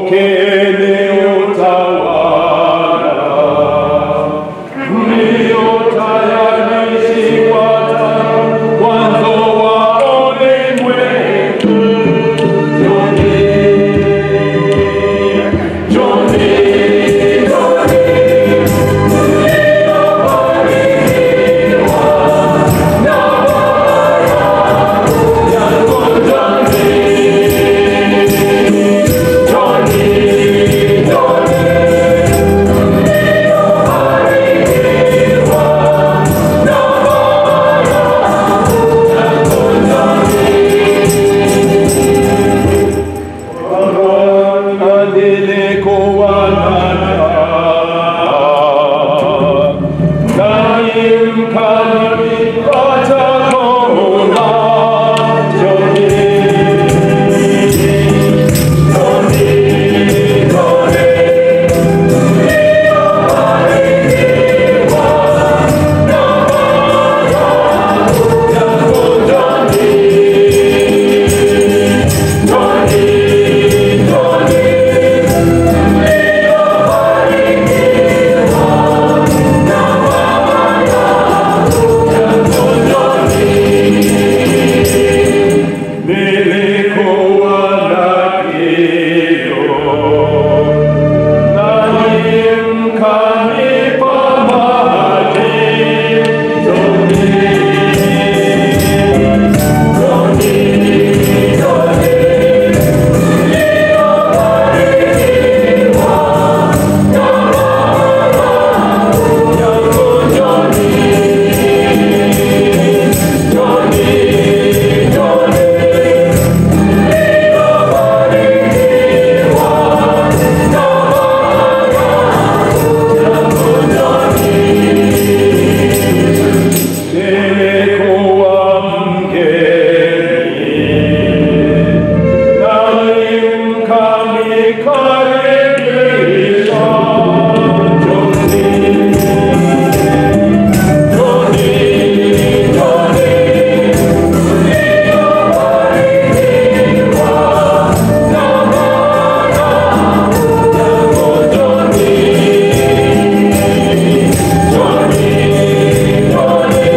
Pokeeni utawala mliotayarishiwa tangu mwanzo wa ulimwengu. Njoni, njoni, njoni, mliobarikiwa na Bwana yangu, njoni, njoni, njoni, mliobarikiwa na Bwana yangu, njoni. Nilikuwa na kiu, nanyi mkanipa maji. Njoni, njoni, njoni, mliobarikiwa na Bwana yangu, njoni, njoni, njoni. Nilikuwa mgeni, nami mkanikaribisha. Njoni, njoni, njoni, mliobarikiwa na Bwana yangu, njoni, njoni, njoni.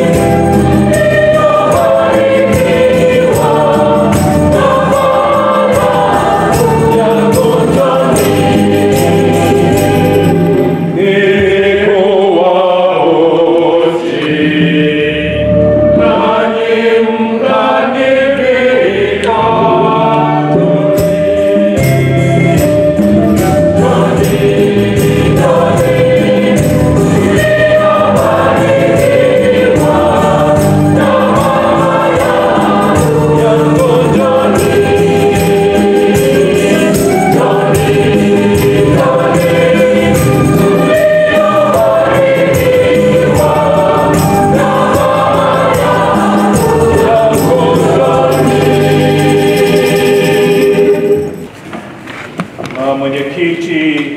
Uh, mwenyekiti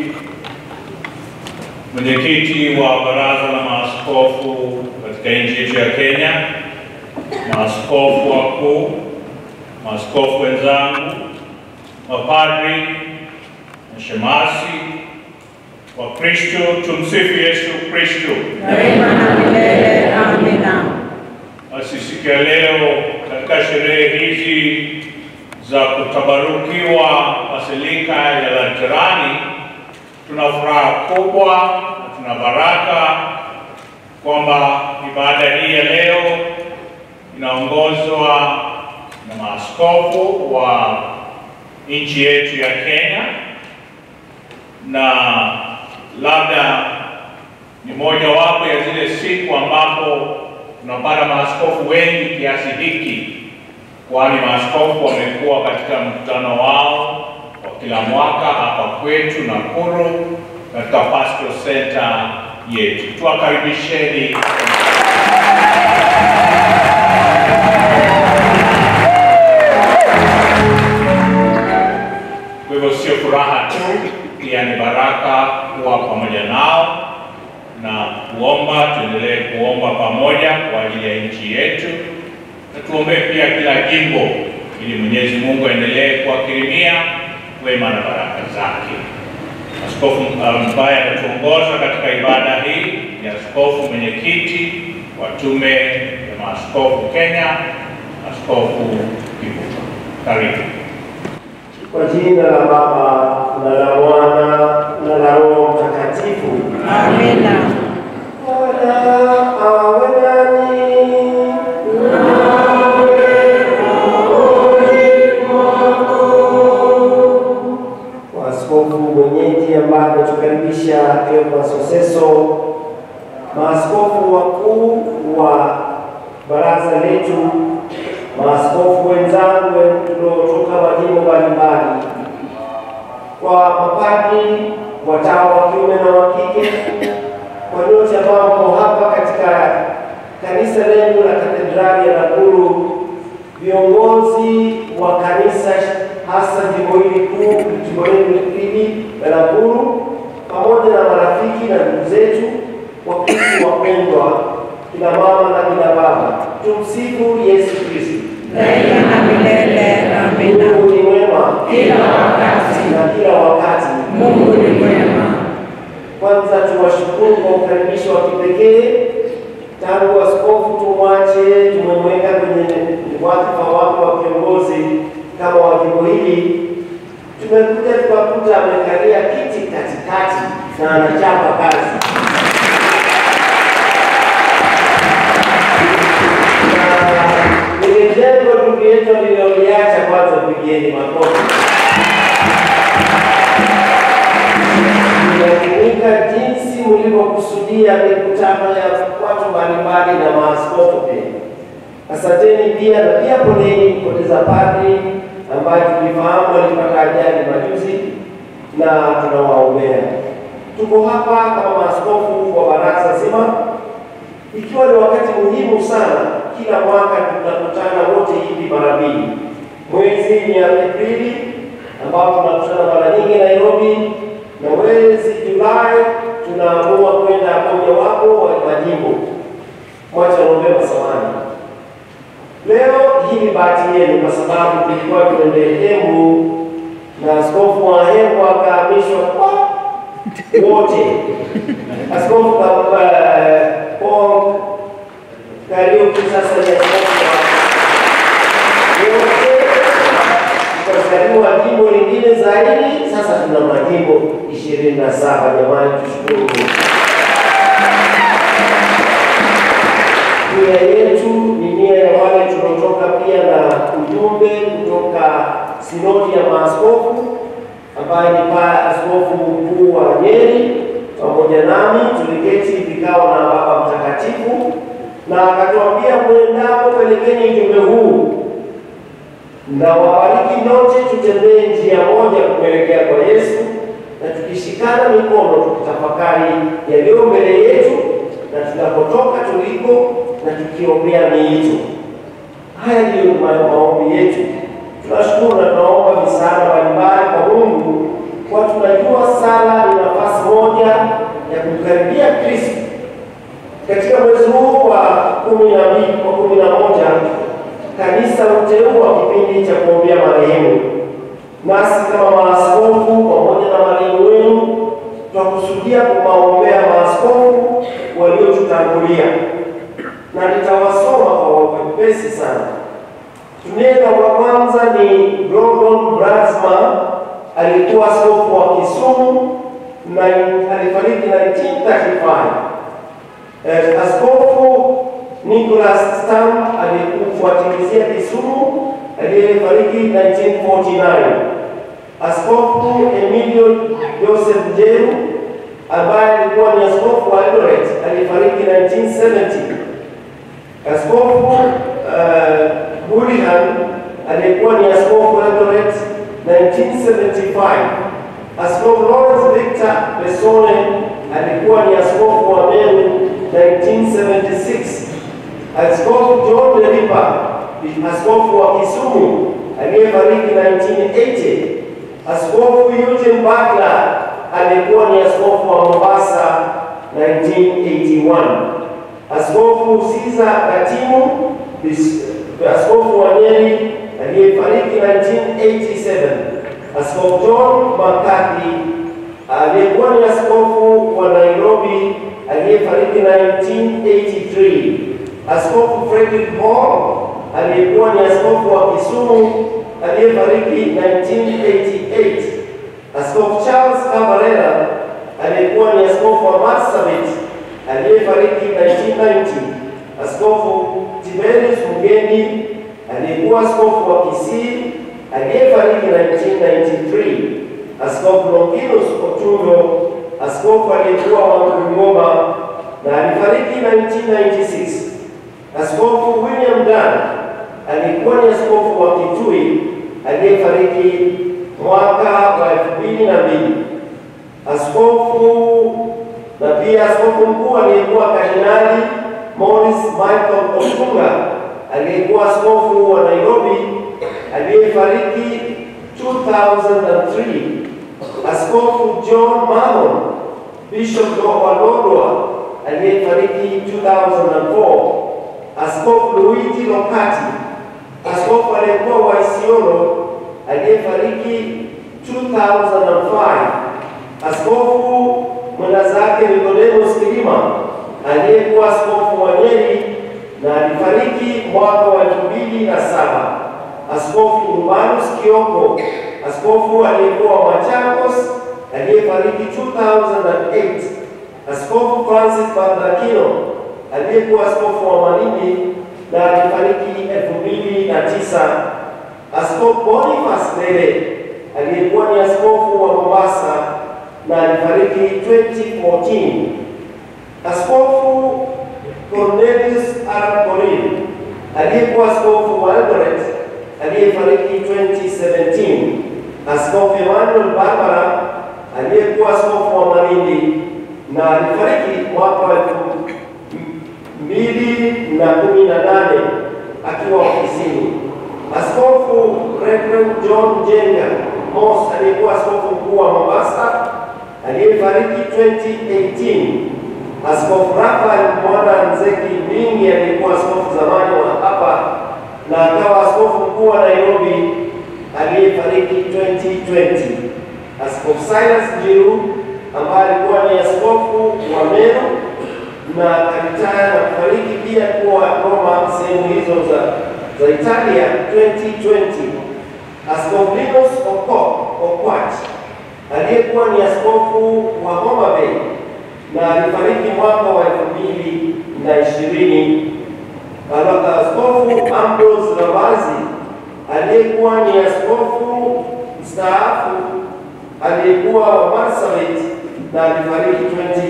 mwenyekiti wa baraza la maaskofu katika nchi yetu ya Kenya, maaskofu wakuu, maaskofu wenzangu, mapadri, mashemasi, Wakristo, tumsifu Yesu Kristo. daima na milele. Amina. Basi siku ya leo katika sherehe hizi za kutabarukiwa Basilika ya Laterani, tuna furaha kubwa na tuna baraka kwamba ibada hii ya leo inaongozwa na maaskofu wa nchi yetu ya Kenya, na labda ni mojawapo ya zile siku ambapo tunapata maaskofu wengi kiasi hiki, kwani maaskofu wamekuwa katika mkutano wao wa kila mwaka hapa kwetu Nakuru katika Pastoral Center yetu. Tuwakaribisheni. Kwa hivyo sio furaha tu, pia ni baraka kuwa pamoja nao na kuomba, tuendelee kuomba pamoja kwa ajili ya nchi yetu, na tuombee pia kila jimbo ili Mwenyezi Mungu aendelee kuwakirimia wema na baraka zake. Askofu ambaye anatuongoza katika ibada hii ni askofu mwenyekiti wa Tume ya Maaskofu Kenya, Askofu Kivuva. Karibu. Kwa jina la Baba na la Mwana na la Roho Mtakatifu. Amina. Bwana awe nanyi. Maaskofu mwenyeji ambaye ametukaribisha Cleophas Oseso, maaskofu wakuu wa baraza letu, maaskofu wenzangu tuliotoka majimbo mbalimbali, kwa mapadri, watawa wa kiume na wa kike, kwa nyote ambao mko hapa katika kanisa lenu la katedrali ya Nakuru, viongozi wa kanisa hasa jimbo hili kuu, jimbo letu hili la Nakuru, pamoja na marafiki na ndugu zetu Wakristo wapendwa, kina mama na kina baba, tumsifu Yesu Kristo. Daima na milele. Amina. Mungu ni mwema Kila wakati. na kila wakati. Mungu ni mwema. Kwanza tuwashukuru kwa ukaribisho wa kipekee tangu askofu tumwache, tumemweka kwenye wadhifa wake wa kiongozi kama wa jimbo hili. Tumekuja tukakuta amekalia kiti katikati na anachapa kazi. Na lile jengo ndugu yetu aliloliacha, kwanza pigieni makofi. inatumika jinsi mlivyokusudia mikutano ya watu mbalimbali na maaskofu pia. Asanteni pia na pia poleni kupoteza padri ambaye tulifahamu alipata ajali majuzi na tunawaombea. Tuko hapa kama maaskofu wa baraza zima, ikiwa ni wakati muhimu sana. Kila mwaka tunakutana wote hivi mara mbili, mwezi ni Aprili ambao tunakutana mara nyingi Nairobi, na mwezi Julai tunaamua kwenda mojawapo wa majimbo. Mwacha niombe samahani. Leo hii ni bahati yenu, kwa sababu tulikuwa tuende Embu na askofu wa Embu akahamishwa kwa wote. Askofu ka- eh, Paul Kariuki sasa ni askofu wa wote tukazaliwa jimbo lingine zaidi. Sasa tuna majimbo ishirini na saba. Jamani, tushukuru Mungu. Nia yetu ni nia ya wale tunaotoka pia na ujumbe kutoka sinodi ya maaskofu ambaye ni pa askofu mkuu wa Nyeri pamoja nami tuliketi vikao na Baba Mtakatifu na akatuambia, mwendapo pelekeni ujumbe huu na wabariki nyote, tutembee njia moja kuelekea kwa Yesu, na tukishikana mikono tukitafakari yaliyo mbele yetu na tunapotoka tuliko, na tukiombea miito. Haya ndiyo ma- maombi yetu. Tunashukuru na tunaomba misaada mbalimbali kwa Mungu, kwa tunajua sala ni nafasi moja ya kumkaribia Kristo. Katika mwezi huu wa kumi na mbili wa kumi na moja kanisa huteua kipindi cha kuombea marehemu. Nasi kama maaskofu pamoja na marehemu wenu twakusudia kuwaombea maaskofu waliotutangulia, na nitawasoma kwa wepesi sana. Tunena wa kwanza ni Gordon Brasma, alikuwa askofu wa Kisumu na alifariki 1935. Eh, Askofu Nicholas Stam alikufuatilizia Kisumu aliyefariki 1949. Askofu Emilio Joseph Njeru ambaye alikuwa ni askofu wa Eldoret alifariki 1970. Askofu uh, Hurihan aliyekuwa ni askofu wa Eldoret 1975. Askofu Lawrence Victor Besone alikuwa ni askofu wa Meru 1976. Askofu John Deripa ni askofu wa Kisumu aliyefariki 1980. Askofu Eugene Butler alikuwa ni askofu wa Mombasa 1981. Askofu Caesar Katimu bis- askofu wa Nyeri aliyefariki 1987. Askofu John McCarthy aliyekuwa ni askofu wa Nairobi aliyefariki 1983, Askofu Frederick Hall aliyekuwa ni askofu wa Kisumu aliyefariki 1988, Askofu Charles Cabarera aliyekuwa ni askofu wa Marsabit aliyefariki 1990, Askofu Tiberius Mugendi aliyekuwa askofu wa Kisii aliyefariki 1993, Askofu Longinus Otundo askofu aliyekuwa wa Bungoma na alifariki 1996, Askofu William Dan aliyekuwa ni askofu wa Kitui aliyefariki mwaka wa elfu mbili na mbili. Askofu na pia askofu mkuu aliyekuwa Kardinali Morris Michael Otunga aliyekuwa askofu wa Nairobi aliyefariki 2003. Askofu John Mahon Bishop wa Lodwar aliyefariki 2004. Askofu Luigi Lokati askofu aliyekuwa wa Isiolo aliyefariki 2005. Askofu mwenda zake Nicodemus Kilima aliyekuwa askofu wa Nyeri na alifariki mwaka wa 2007. Askofu Urbanus Kioko askofu aliyekuwa wa Machakos aliyefariki 2008. Askofu Francis Bandakino aliyekuwa askofu wa Malindi na alifariki 2009. Askofu Boniface Ndere aliyekuwa ni askofu wa Mombasa na alifariki 2014. Askofu Cornelius Arap Korir aliyekuwa askofu wa Eldoret aliyefariki 2017. Askofu Emmanuel Barbara aliyekuwa askofu wa Malindi na alifariki mwaka wa elfu mbili na kumi na nane akiwa ofisini. Askofu Reverend John Jenga Moss aliyekuwa askofu mkuu wa Mombasa aliyefariki 2018. Askofu Rafael Mwana Nzeki Mbingi aliyekuwa askofu zamani wa hapa na akawa askofu mkuu wa Nairobi aliyefariki 2020. Askofu Silas Njiru ambaye alikuwa ni askofu wa Meru na alitaya na kufariki pia kuwa Roma sehemu hizo za, za Italia 2020. Askofu Linus Okwach aliyekuwa ni askofu wa Homa Bay na alifariki mwaka wa elfu mbili na ishirini. Askofu Ambrose Rabazi aliyekuwa ni askofu mstaafu aliyekuwa wa Marsabit na alifariki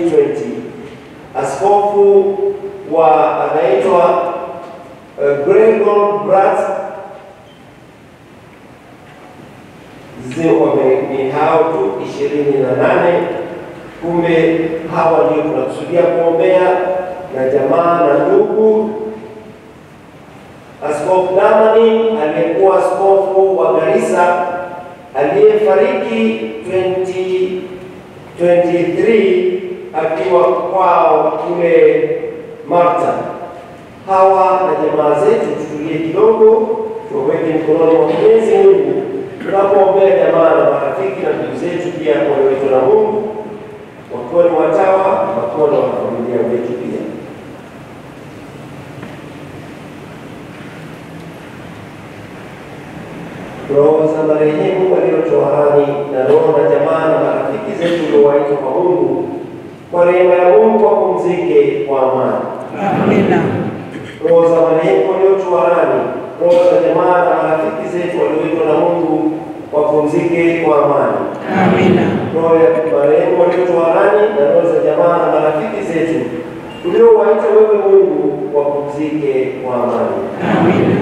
2020. Askofu wa anaitwa uh, Gregor Brat ni hao tu ishirini na nane. Kumbe hawa ndio tunakusudia kuombea na jamaa na ndugu. Askofu Damani aliyekuwa askofu wa Garissa aliyefariki 2023 akiwa kwao kule Malta. Hawa na jamaa zetu tutulie kidogo, tuweke mikononi mwa Mwenyezi Mungu tunapoombea jamaa na marafiki na ndugu zetu pia walioitwa na Mungu wakiwa ni watawa wakiwa na wanafamilia wetu pia. Roho za marehemu waliotoharani na roho na jamaa na marafiki zetu uliowaitwa kwa Mungu, kwa rehema ya Mungu wapumzike kwa amani. Amina. Roho za marehemu waliotoharani, roho za jamaa na marafiki zetu walioitwa na Mungu wapumzike kwa amani. Amina. Roho ya marehemu waliotoharani na roho za jamaa na marafiki zetu uliowaita wewe Mungu wapumzike kwa amani. Amina.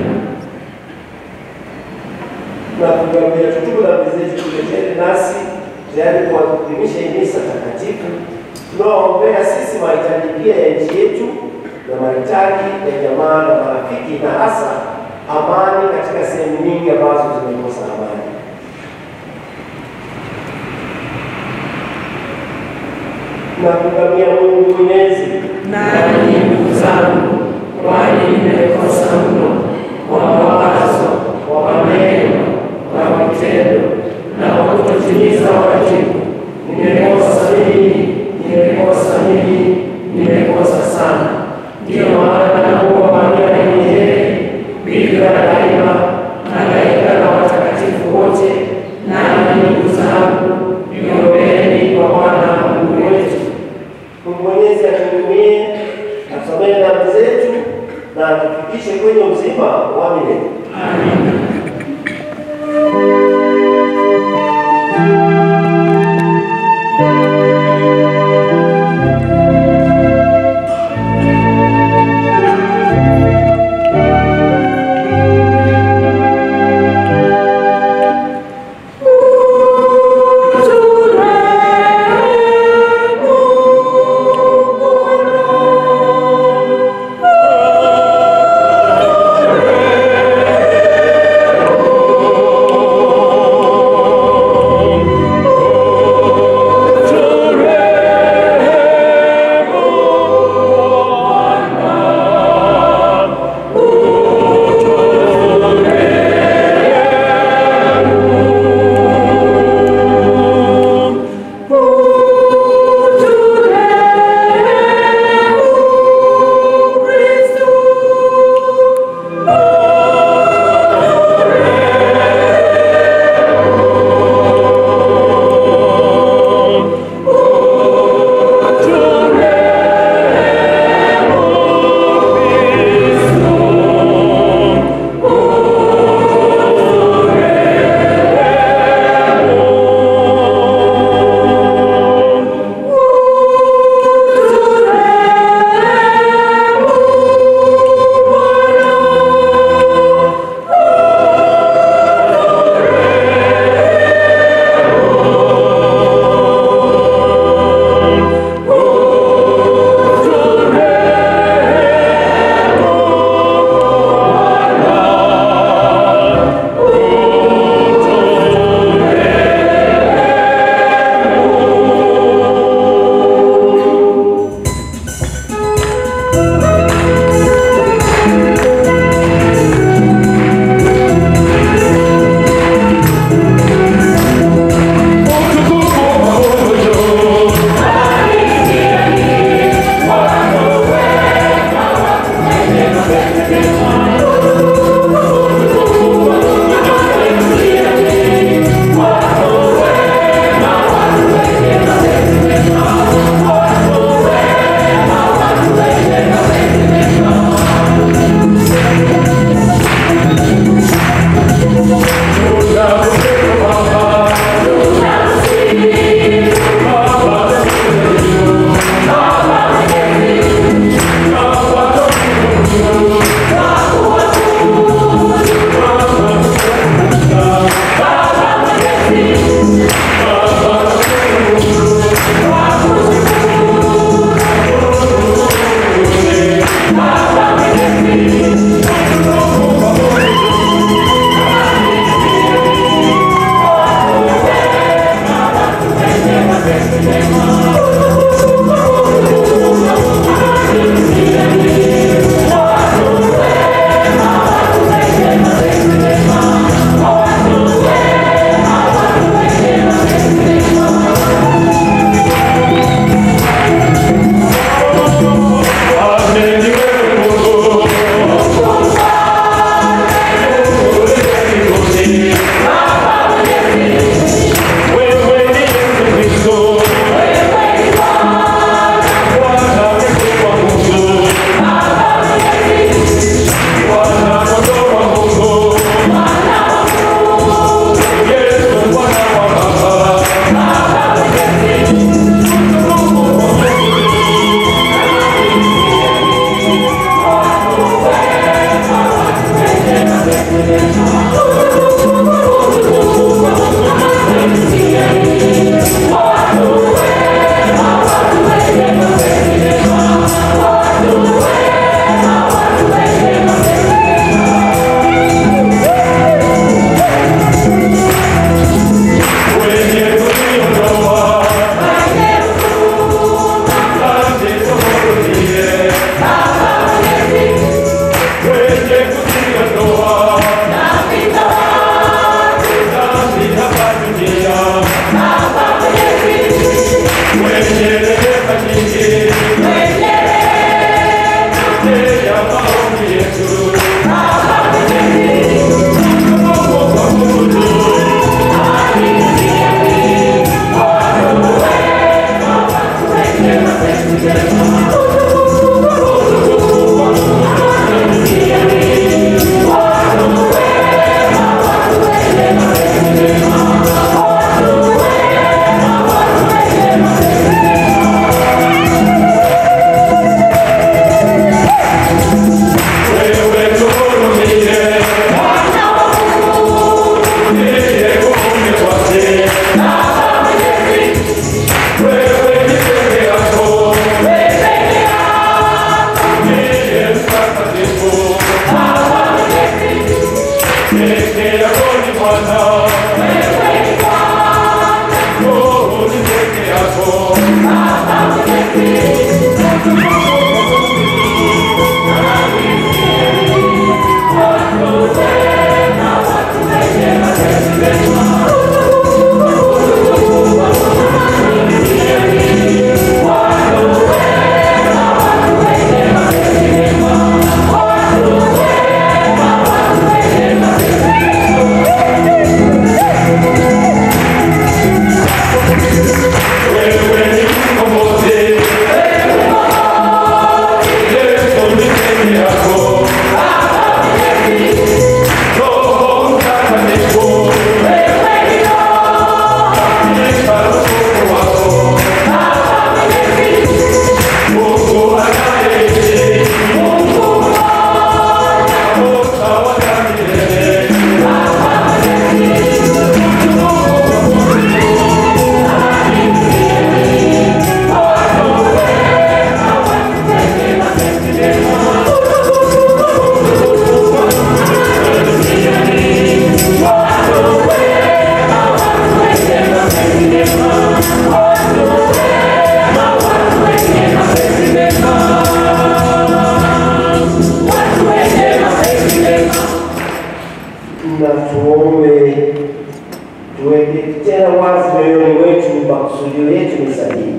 na kutuambia tutubu dhambi zetu tuleteni nasi tayari kuadhimisha hii misa takatifu tunaoombea sisi mahitaji pia ya nchi yetu na mahitaji ya jamaa na marafiki na hasa amani katika sehemu nyingi ambazo zimekosa amani. Na kugamia Mungu Mwenyezi Nanyi ndugu zangu, kwani nimekosa mno kwa mawazo, kwa maneno, kwa vitendo na kwa kutotimiza wajibu. Nimekosa mimi, nimekosa mimi, nimekosa sana. Ndiyo maana nakuwa Maria mwenye heri, bikira daima, malaika na watakatifu wote, nanyi ndugu zangu, niombeeni kwa Bwana Mungu wetu. Mungu Mwenyezi atuhurumie, atusamehe dhambi zetu na atufikishe kwenye uzima wa milele. Amina. Amen. wazi moyoni mwetu makusudio yetu ni sahihi.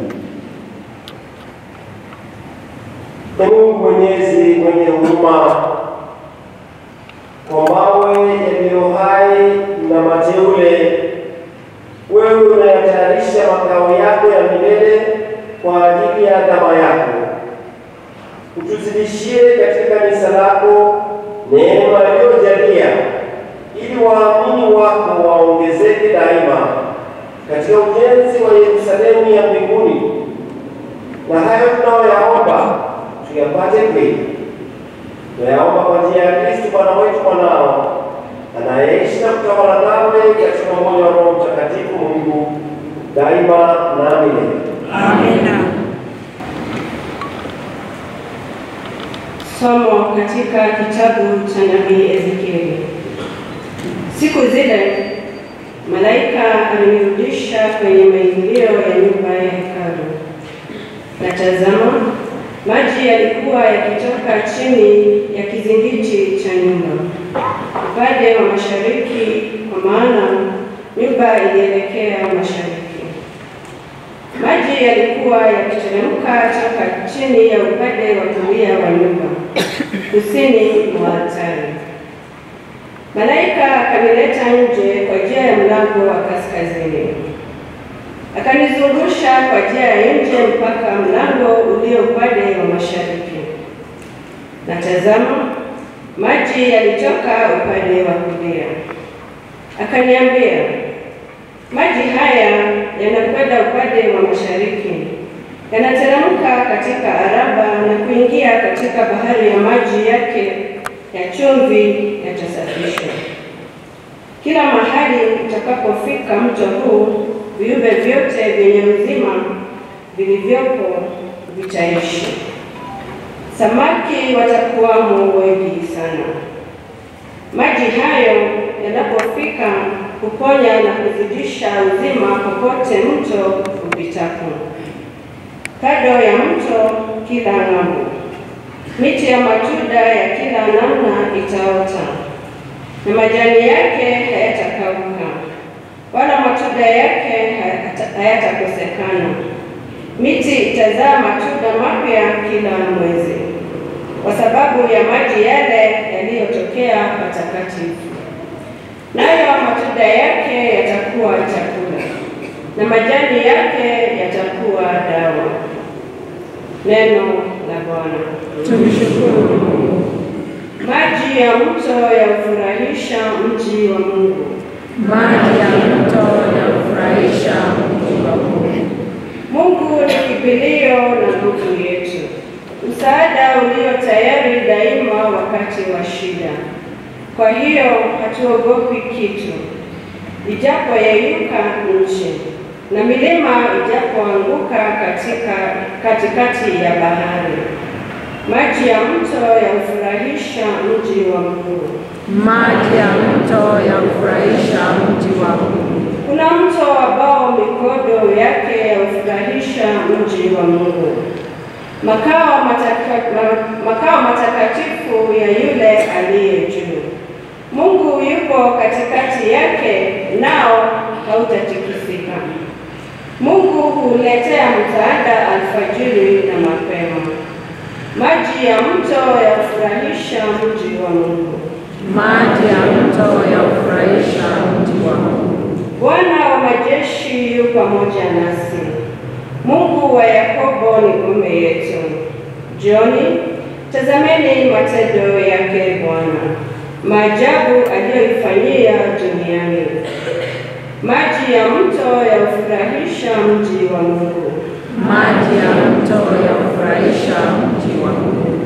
Ee Mungu Mwenyezi mwenye huruma, kwa mawe yaliyo hai na mateule, wewe unayatayarisha makao yako ya milele kwa ajili ya adhama yako. Utuzidishie katika kanisa lako neema iliyojalia, ili waamini wako waongezeke daima katika ujenzi wa Yerusalemu ya mbinguni, na hayo tunayoyaomba tuyapate kweli. Tunayaomba kwa njia ya Kristo Bwana wetu mwanao anayeishi na kutawala nawe katika umoja wa Roho Mtakatifu Mungu daima na milele. Amina. Somo katika kitabu cha nabii Ezekieli. Siku zile malaika alinirudisha kwenye maingilio ya nyumba ya hekalu, na tazama, maji yalikuwa yakitoka chini ya kizingiti cha nyumba upande wa mashariki, kwa maana nyumba ilielekea mashariki. Maji yalikuwa yakiteremka toka chini ya upande wa kulia wa nyumba kusini mwa altari. Malaika akanileta nje kwa njia ya mlango wa kaskazini, akanizungusha kwa njia ya nje mpaka mlango ulio upande wa mashariki, na tazama, maji yalitoka upande wa kulia. Akaniambia, maji haya yanakwenda upande wa mashariki, yanateremka katika Araba na kuingia katika bahari ya maji yake ya chumvi yatasafishwa. Kila mahali utakapofika mto huu, viumbe vyote vyenye uzima vilivyopo vitaishi. Samaki watakuwamo wengi sana. Maji hayo yanapofika kuponya na kuzidisha uzima popote mto upitapo. Kando ya mto kila ng'ambo, miti ya matunda ya kila namna itaota, na majani yake hayatakauka, wala matunda yake hayata- hayatakosekana. Miti itazaa matunda mapya kila mwezi, kwa sababu ya maji yale yaliyotokea patakatifu nayo matunda yake yatakuwa chakula na majani yake yatakuwa dawa. Neno la Bwana. Tumshukuru Maji ya mto yaufurahisha mji wa Mungu, maji ya mto yanafurahisha mji wa Mungu. Mungu ni kimbilio na nguvu yetu, msaada ulio tayari daima wakati wa shida. Kwa hiyo hatuogopi kitu, ijapo yeyuka nchi na milima ijapoanguka katika katikati ya bahari. Maji ya mto yaufurahisha mji wa Mungu. Maji ya mto yanafurahisha mji wa Mungu. Kuna mto ambao mikondo yake yaufurahisha mji wa Mungu, makao mataka, ma- makao matakatifu ya yule aliye juu. Mungu yupo katikati yake, nao hautatikisika. Mungu huletea msaada alfajiri na mapema. Maji ya mto yafurahisha mji wa Mungu. Maji ya mto yanafurahisha mji wa Mungu. Bwana wa majeshi yu pamoja nasi. Mungu wa Yakobo ni ngome yetu. Jioni tazameni matendo yake Bwana, maajabu aliyoifanyia duniani. Maji ya mto yaufurahisha mji wa Mungu. Maji ya mto yanafurahisha mji wa Mungu.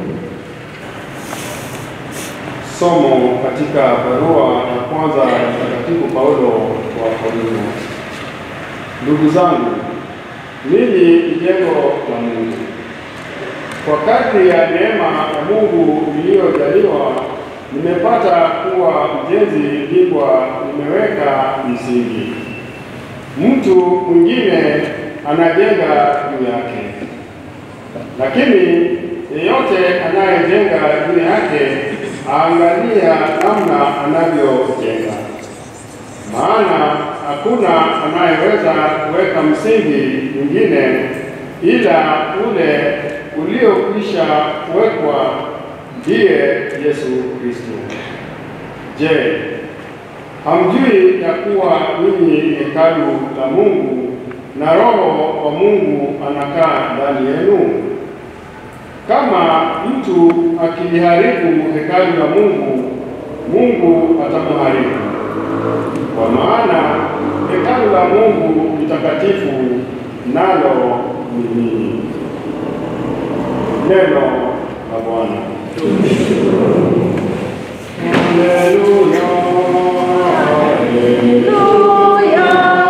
Somo katika barua ya kwanza ya Mtakatifu Paulo wa Korintho. Ndugu zangu, ninyi ni jengo la Mungu, kwa kadri ya neema ya Mungu iliyojaliwa, nimepata kuwa mjenzi bingwa, nimeweka misingi, mtu mwingine anajenga juu yake, lakini yeyote anayejenga juu yake aangalia namna anavyojenga, maana hakuna anayeweza kuweka msingi mwingine ila ule uliokwisha kuwekwa, ndiye Yesu Kristo. Je, hamjui ya kuwa ninyi ni hekalu la Mungu na Roho wa Mungu anakaa ndani yenu? Kama mtu akiliharibu hekalu la Mungu, Mungu atamharibu, kwa maana hekalu la Mungu ni takatifu, nalo ni ninyi. Neno la Bwana. Haleluya, haleluya.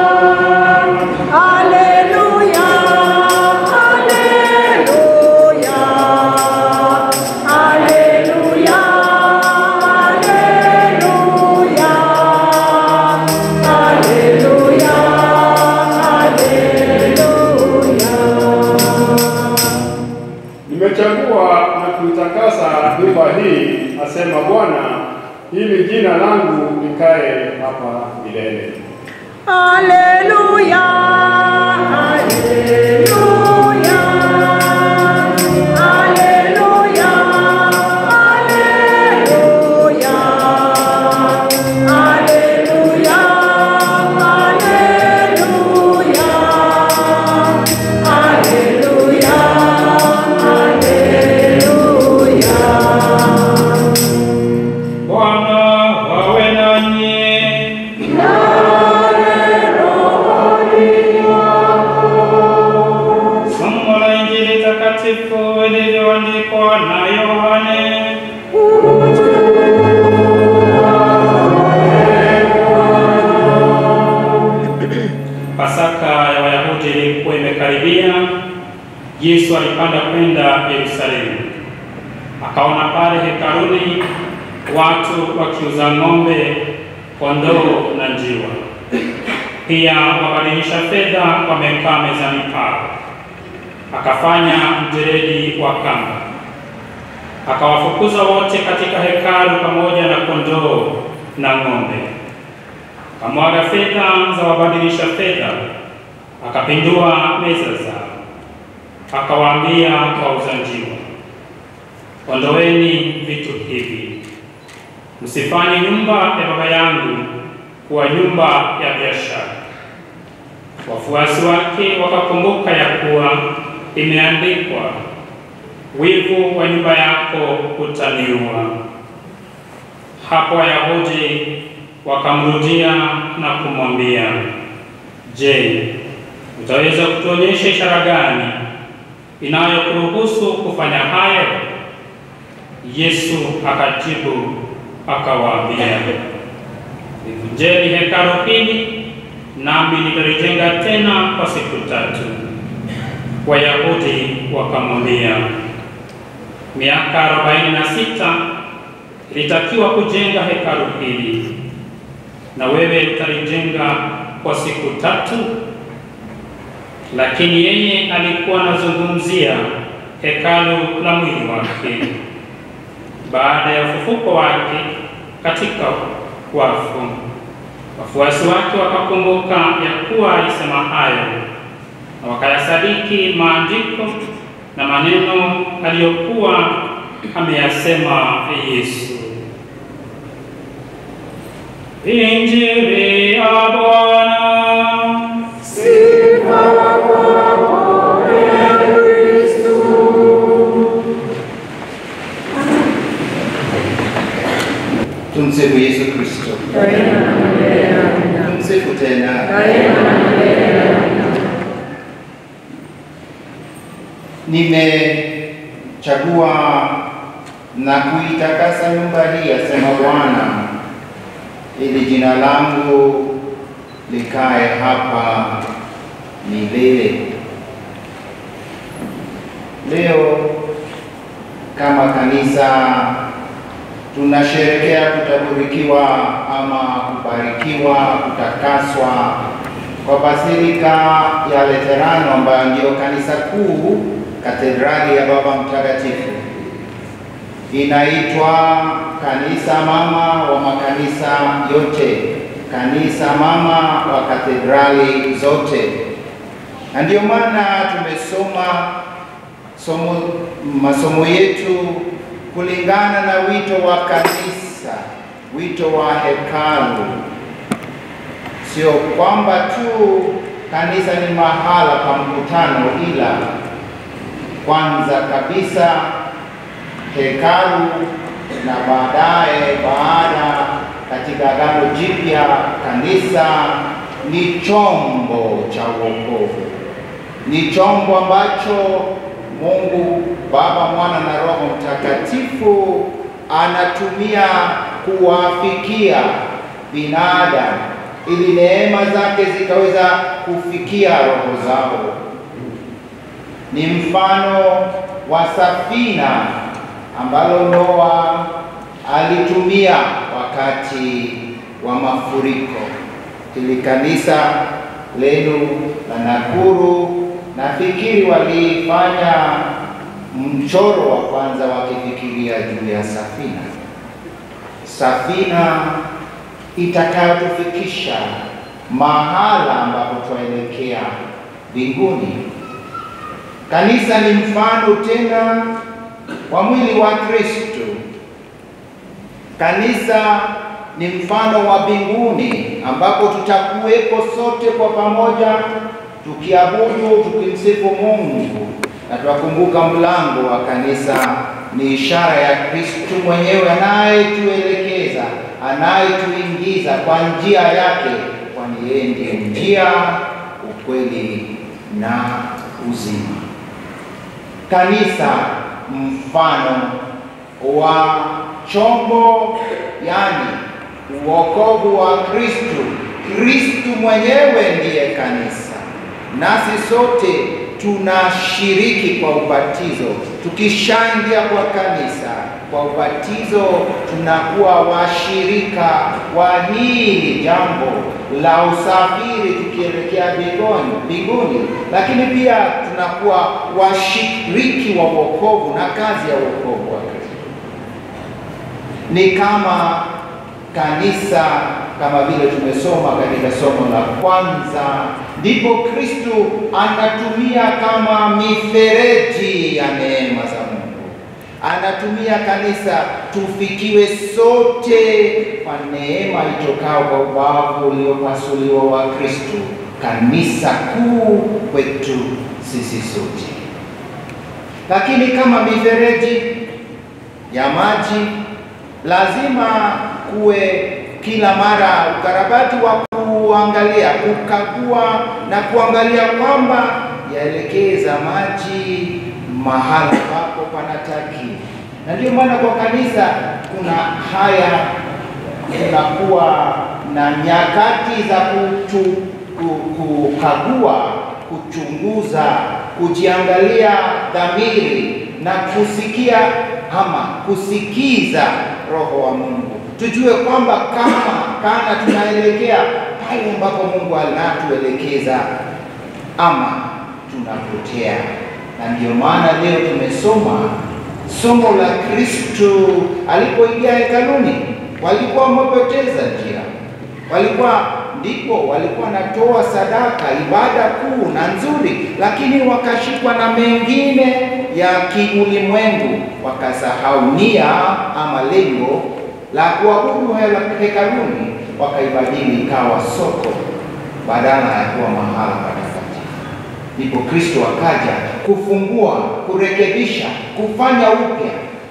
Nimechagua na kuitakasa nyumba hii, asema Bwana, ili jina langu likae hapa milele. Haleluya, haleluya, haleluya, haleluya, haleluya, haleluya, haleluya, haleluya. Bwana wawe nanyi. Somo la Injili takatifu lililoandikwa na Yohane. Pasaka ya Wayahudi ilikuwa imekaribia. Yesu alipanda kwenda Yerusalemu, akaona pale hekaluni watu wakiuza ng'ombe, kondoo na njiwa. Pia wabadilisha fedha wamekaa mezani pao. Akafanya mjeredi wa kamba, akawafukuza wote katika hekalu pamoja na kondoo na ng'ombe. Akamwaga fedha za wabadilisha fedha, akapindua meza zao, akawaambia wauza njiwa, ondoeni vitu hivi, msifanye nyumba ya Baba yangu kuwa nyumba ya biashara. Wafuasi wake wakakumbuka ya kuwa imeandikwa, wivu wa nyumba yako utaniua. Hapo Wayahudi wakamrudia na kumwambia, Je, utaweza kutuonyesha ishara gani inayokuruhusu kufanya hayo? Yesu akajibu akawaambia, livunjeni hekalu hili, nami nitalijenga tena kwa siku tatu. Wayahudi wakamwambia, miaka arobaini na sita ilitakiwa kujenga hekalu hili, na wewe utalijenga kwa siku tatu? Lakini yeye alikuwa anazungumzia hekalu la mwili wake baada ya ufufuko wake katika wafu. Wafuasi wake wakakumbuka ya kuwa alisema hayo, na wakayasadiki maandiko na maneno aliyokuwa ameyasema Yesu. Injili ya Bwana. Tumsifu Yesu Kristo. Tumsifu tena. Nimechagua na kuitakasa nyumba hii, asema Bwana, ili jina langu likae hapa milele. Leo kama kanisa tunasherekea kutaburikiwa ama kubarikiwa, kutakaswa kwa Basilika ya Laterano ambayo ndiyo kanisa kuu, katedrali ya Baba Mtakatifu. Inaitwa kanisa mama wa makanisa yote kanisa mama wa katedrali zote, na ndio maana tumesoma somo, masomo yetu kulingana na wito wa kanisa, wito wa hekalu. Sio kwamba tu kanisa ni mahala pa mkutano, ila kwanza kabisa hekalu na baadaye baada katika Agano Jipya kanisa ni chombo cha wokovu, ni chombo ambacho Mungu Baba, Mwana na Roho Mtakatifu anatumia kuwafikia binadamu ili neema zake zikaweza kufikia roho zao. Ni mfano wa safina ambalo Noa alitumia wakati wa mafuriko. Hili kanisa lenu la Nakuru nafikiri walifanya mchoro wa kwanza wakifikiria juu ya safina, safina itakayotufikisha mahala ambapo twaelekea mbinguni. Kanisa ni mfano tena wa mwili wa Kristo. Kanisa ni mfano wa mbinguni ambapo tutakuwepo sote kwa pamoja tukiabudu, tukimsifu Mungu na twakumbuka mlango wa kanisa ni ishara ya Kristo mwenyewe anayetuelekeza, anayetuingiza kwa njia yake, kwani yeye ndiye njia, ukweli na uzima. Kanisa mfano wa chombo, yani uokovu wa Kristo. Kristo mwenyewe ndiye kanisa, nasi sote tunashiriki kwa ubatizo. Tukishaingia kwa kanisa kwa ubatizo, tunakuwa washirika wa hili jambo la usafiri tukielekea mbinguni, lakini pia tunakuwa washiriki wa wokovu na kazi ya wokovu wa Kristo. Ni kama kanisa kama vile tumesoma katika somo la kwanza, ndipo Kristo anatumia kama mifereji ya neema za Mungu, anatumia kanisa tufikiwe sote kwa neema itokao kwa ubavu uliopasuliwa wa Kristo, kanisa kuu kwetu sisi sote. Lakini kama mifereji ya maji lazima kuwe kila mara ukarabati wa kuangalia, kukagua na kuangalia kwamba yaelekeza maji mahala ambapo panataki. Na ndio maana kwa kanisa kuna haya, kunakuwa na nyakati za kutu, kukagua, kuchunguza, kujiangalia dhamiri na kusikia ama kusikiza Roho wa Mungu tujue kwamba kama kana tunaelekea pale ambapo Mungu anatuelekeza ama tunapotea. Na ndio maana leo tumesoma somo la Kristo alipoingia hekaluni. Walikuwa wamepoteza njia, walikuwa ndipo walikuwa natoa sadaka, ibada kuu na nzuri, lakini wakashikwa na mengine ya kiulimwengu, wakasahau nia ama lengo la kuabudu hekaluni, wakaibadili ikawa soko badala ya kuwa mahala patakatifu. Ndipo Kristo akaja kufungua, kurekebisha, kufanya upya.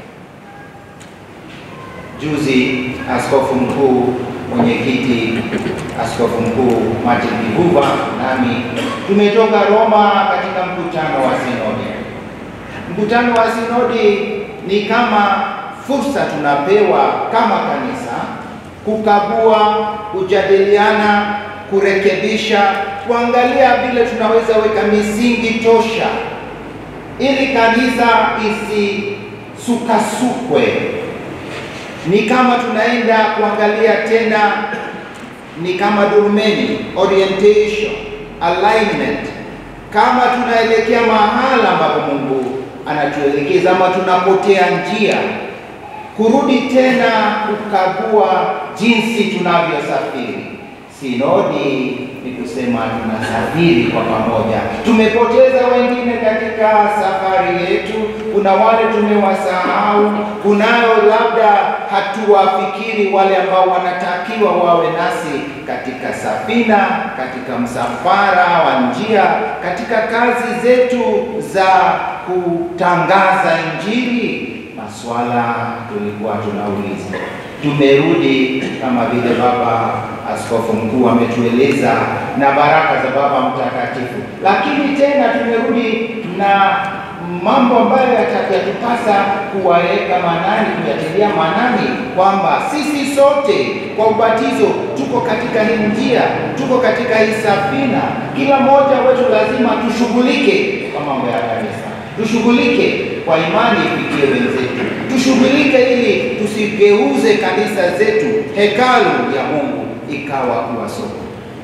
Juzi askofu mkuu mwenyekiti askofu mkuu Martin Kivuva nami tumetoka Roma katika mkutano wa sinodi. Mkutano wa sinodi ni kama fursa tunapewa kama kanisa kukagua, kujadiliana, kurekebisha, kuangalia vile tunaweza weka misingi tosha ili kanisa isisukasukwe. Ni kama tunaenda kuangalia tena, ni kama durumeni, orientation, alignment, kama tunaelekea mahala ambapo Mungu anatuelekeza ama tunapotea njia kurudi tena kukagua jinsi tunavyosafiri, Sinodi ni kusema tunasafiri kwa pamoja. Tumepoteza wengine katika safari yetu, kuna wale tumewasahau, kunayo labda hatuwafikiri wale ambao wanatakiwa wawe nasi katika safina, katika msafara wa njia, katika kazi zetu za kutangaza Injili. Maswala tulikuwa tunauliza tumerudi kama vile Baba Askofu Mkuu ametueleza na baraka za Baba Mtakatifu, lakini tena tumerudi na mambo ambayo yatatupasa kuwaweka manani, kuyatilia manani, kwamba sisi sote kwa ubatizo tuko katika hii njia, tuko katika hii safina. Kila mmoja wetu lazima tushughulike kwa mambo ya kanisa, tushughulike kwa imani ifikie wenzetu, tushughulike ili tusigeuze kanisa zetu, hekalu ya Mungu ikawa kuwa soko.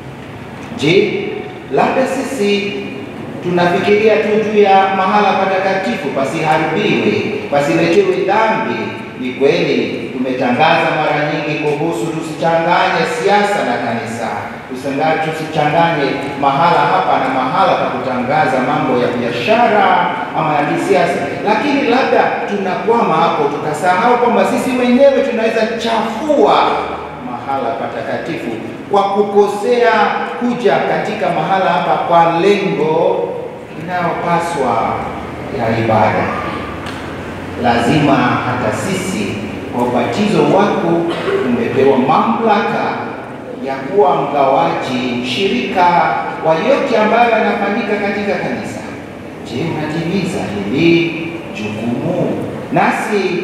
Je, labda sisi tunafikiria tu juu ya mahala patakatifu pasiharibiwe, pasiletewe dhambi. Ni kweli tumetangaza mara nyingi kuhusu tusichanganye siasa na kanisa, tusichanganye mahala hapa na mahala pa kutangaza mambo ya biashara ama ya kisiasa, lakini labda tunakwama hapo tukasahau kwamba sisi wenyewe tunaweza chafua mahala patakatifu kwa kukosea kuja katika mahala hapa kwa lengo inayopaswa ya ibada. Lazima hata sisi kwa ubatizo wako umepewa mamlaka ya kuwa mgawaji, mshirika wa yote ambayo yanafanyika katika kanisa. Je, unatimiza hili jukumu? Nasi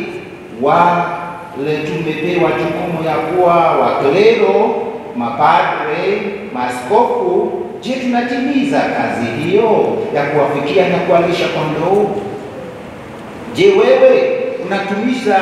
wale tumepewa jukumu ya kuwa waklero, mapadre, maaskofu. Je, tunatimiza kazi hiyo ya kuwafikia na kuwalisha kondoo? Je, wewe unatumiza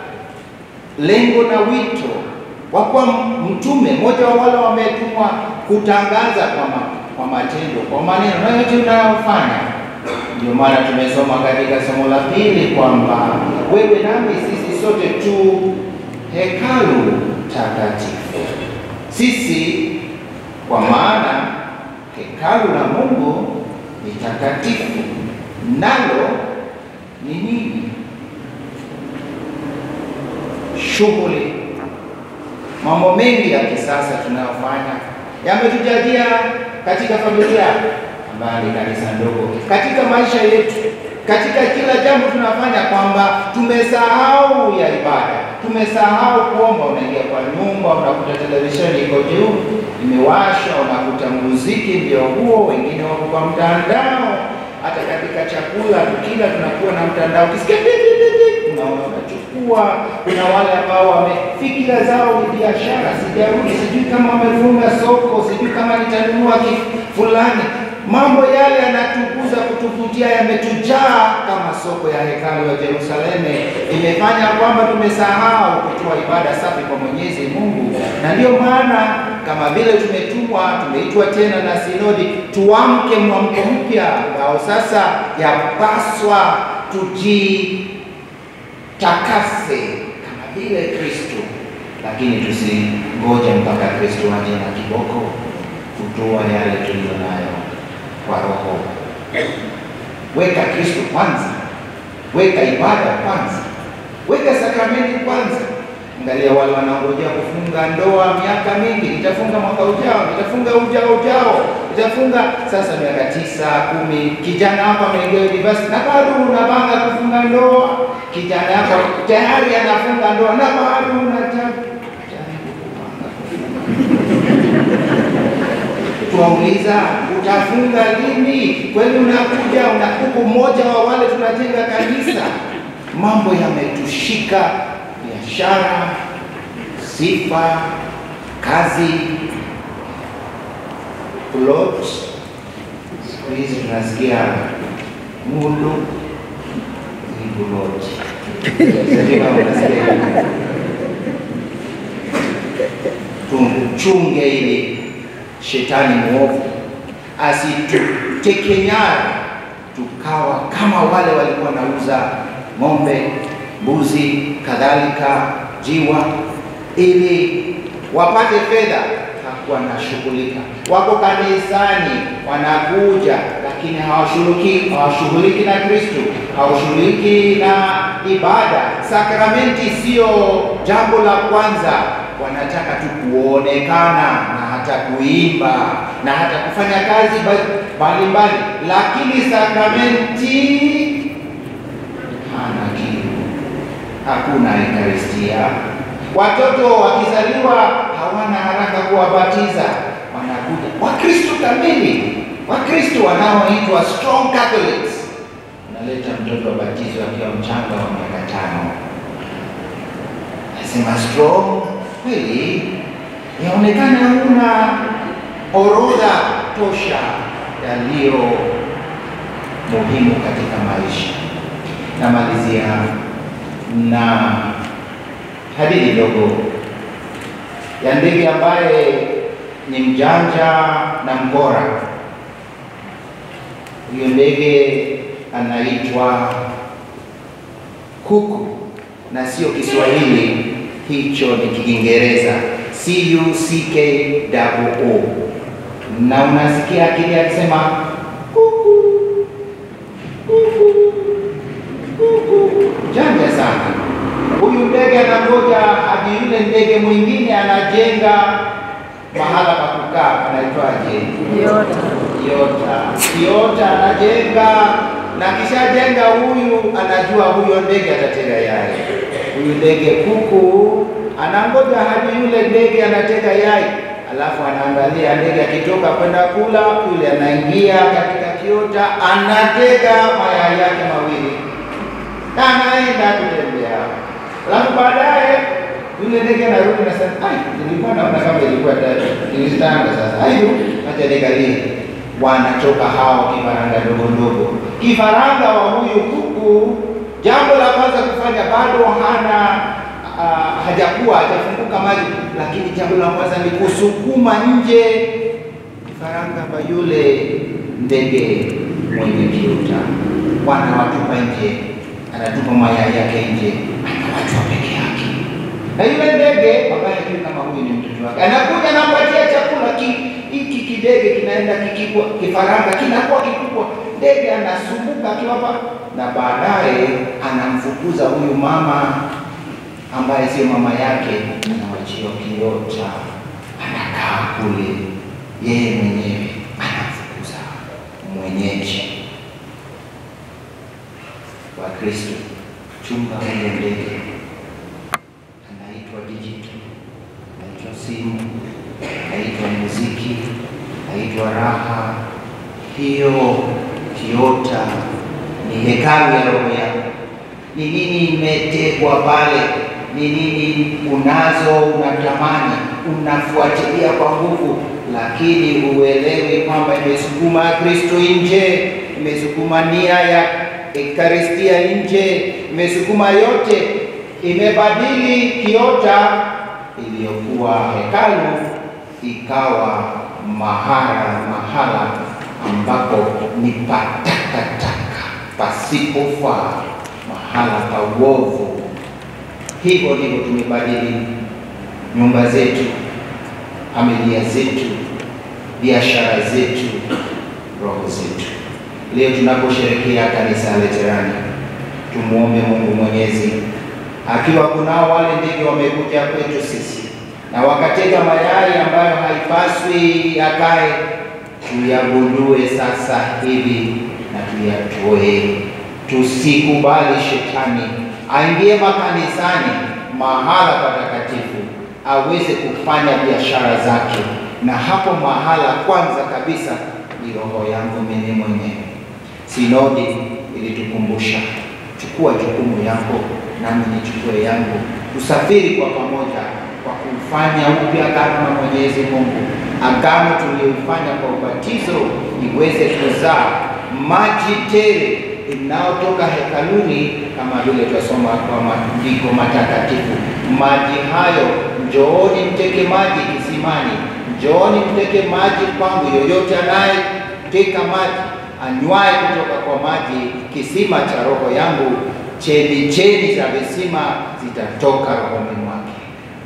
lengo na wito wa kuwa mtume, mmoja wa wale wametumwa kutangaza kwa, ma, kwa matendo, kwa maneno na yote unayofanya? Ndio maana tumesoma katika somo la pili kwamba wewe nami sisi sote tu hekalu takatifu. Sisi kwa maana hekalu la Mungu ni takatifu, nalo ni nini? Shughuli, mambo mengi ya kisasa tunayofanya yametujajia katika familia ambayo ni kanisa ndogo, katika maisha yetu, katika kila jambo tunafanya, kwamba tumesahau ya ibada, tumesahau kuomba. Unaingia kwa nyumba, unakuta televisheni iko juu imewashwa, unakuta muziki ndio huo, wengine wako kwa mtandao. Hata katika chakula tukila, tunakuwa na mtandao, ukisikia unaona unachukua. Kuna wale ambao wamefikira zao ni biashara, sijarudi, sijui kama wamefunga soko, sijui kama nitanunua kitu fulani mambo yale yanatukuza kutuvutia yametujaa kama soko ya hekalu ya Yerusalemu. Imefanya kwamba tumesahau kutoa ibada safi kwa Mwenyezi Mungu, na ndiyo maana kama vile tumetumwa, tumeitwa tena na sinodi, tuamke mwamko mpya ambao sasa yapaswa tujitakase kama vile Kristo, lakini tusingoje mpaka Kristo aje na kiboko kutoa yale tuliyo nayo kwa roho. Weka Kristo kwanza, weka ibada kwanza, weka sakramenti kwanza. Angalia wale wanaongojea kufunga ndoa miaka mingi, nitafunga mwaka ujao, nitafunga ujao ujao, nitafunga sasa miaka tisa kumi. Kijana hapa ameingia university na bado unapanga kufunga ndoa, kijana hapa tayari anafunga ndoa na bado unataka Tuwauliza, utafunga lini? Kweli unakuja unakuku mmoja wa wale tunajenga kanisa. Mambo yametushika, biashara, sifa, kazi, plot. Siku hizi tunasikia mulu plot. Sijui kama unasikia. Tumchunge ili shetani mwovu asituteke nyara, tukawa kama wale walikuwa wanauza ng'ombe, mbuzi, kadhalika jiwa, ili wapate fedha. wanashughulika. Wako kanisani wanakuja, lakini hawashughuliki hawashughuliki na Kristo, hawashughuliki na ibada. Sakramenti sio jambo la kwanza, wanataka tu kuonekana na hata kuimba na hata kufanya kazi mbalimbali, lakini sakramenti hana kitu, hakuna Ekaristia. Watoto wakizaliwa hawana haraka kuwabatiza, wanakuja Wakristo kamili, Wakristo wanaoitwa strong Catholics. Unaleta mtoto abatizwe akiwa mchanga wa miaka tano, nasema strong kweli, yaonekana huna orodha tosha yaliyo muhimu katika maisha. Namalizia na hadithi ndogo ya ndege ambaye ni mjanja na mkora. Huyo ndege anaitwa kuku, na sio Kiswahili, hicho ni Kiingereza, C U C K O, na unasikia akili akisema kuku kuku kuku, janja sana. Huyu ndege anangoja hadi yule ndege mwingine anajenga mahala pa kukaa, panaitwaje? Kiota. Kiota. Kiota anajenga na kishajenga, huyu anajua huyo ndege atatega yai. Huyu ndege kuku anangoja hadi yule ndege anatega yai, alafu anaangalia ndege akitoka kwenda kula, yule anaingia katika kiota, anatega mayai yake mawili na anaenda kutembea. Alafu baadaye yule ndege anarudi na sasa, ai, nilikuwa naona kama ilikuwa tatu, nilitanga sasa. Aiyo, acha nikalie. Wanatoka hao kifaranga ndogo ndogo. Kifaranga wa huyu kuku, jambo la kwanza kufanya, bado hana uh, hajakuwa hajafunguka maji, lakini jambo la kwanza ni kusukuma nje kifaranga wa yule ndege mwenye kiota. Wanawatupa nje, anatupa mayai yake nje, anawachwa peke yake na yule ndege ambaye hajui kama huyu ni mtoto wake anakuja anampatia chakula ki- hiki kidege kinaenda kikikua, kifaranga kinakuwa kikubwa, ndege anasumbuka akiwapa, na baadaye anamfukuza huyu mama ambaye sio mama yake, anawachia kiota, anakaa kule, yeye mwenyewe anamfukuza mwenyeji. Wakristo, chunga huyo ndege anaitwa digital, anaitwa simu, anaitwa muziki, anaitwa raha. Hiyo kiota ni hekalu ya roho yako. Ni nini imetegwa pale? Ni nini unazo, unatamani, unafuatilia kwa nguvu, lakini huelewi kwamba imesukuma Kristo nje, imesukuma nia ya Ekaristia nje, imesukuma yote imebadili kiota iliyokuwa hekalu ikawa mahara mahala ambapo ni patakataka pasipofaa, mahala pa uovu. Hivyo ndivyo tumebadili nyumba zetu, familia zetu, biashara zetu, roho zetu. Leo tunaposherehekea kanisa la Luterani, tumuombe Mungu Mwenyezi akiwa kunao wale ndege wamekuja kwetu sisi na wakatega mayai ambayo haipaswi yakae, tuyagundue sasa hivi na tuyatoe. Tusikubali shetani aingie makanisani, mahala patakatifu, aweze kufanya biashara zake, na hapo mahala kwanza kabisa ni roho yangu mimi mwenyewe. Sinodi ilitukumbusha, chukua jukumu yako nami nichukue yangu, tusafiri kwa pamoja kwa kufanya upya agano na Mwenyezi Mungu, agano tuliyofanya kwa ubatizo iweze kuzaa maji tele inayotoka hekaluni, kama vile twasoma kwa maandiko matakatifu. Maji hayo, njooni mteke maji kisimani, njooni mteke maji kwangu. Yoyote anayeteka maji anywaye kutoka kwa maji kisima cha roho yangu chemichemi za visima zitatoka rohoni mwake.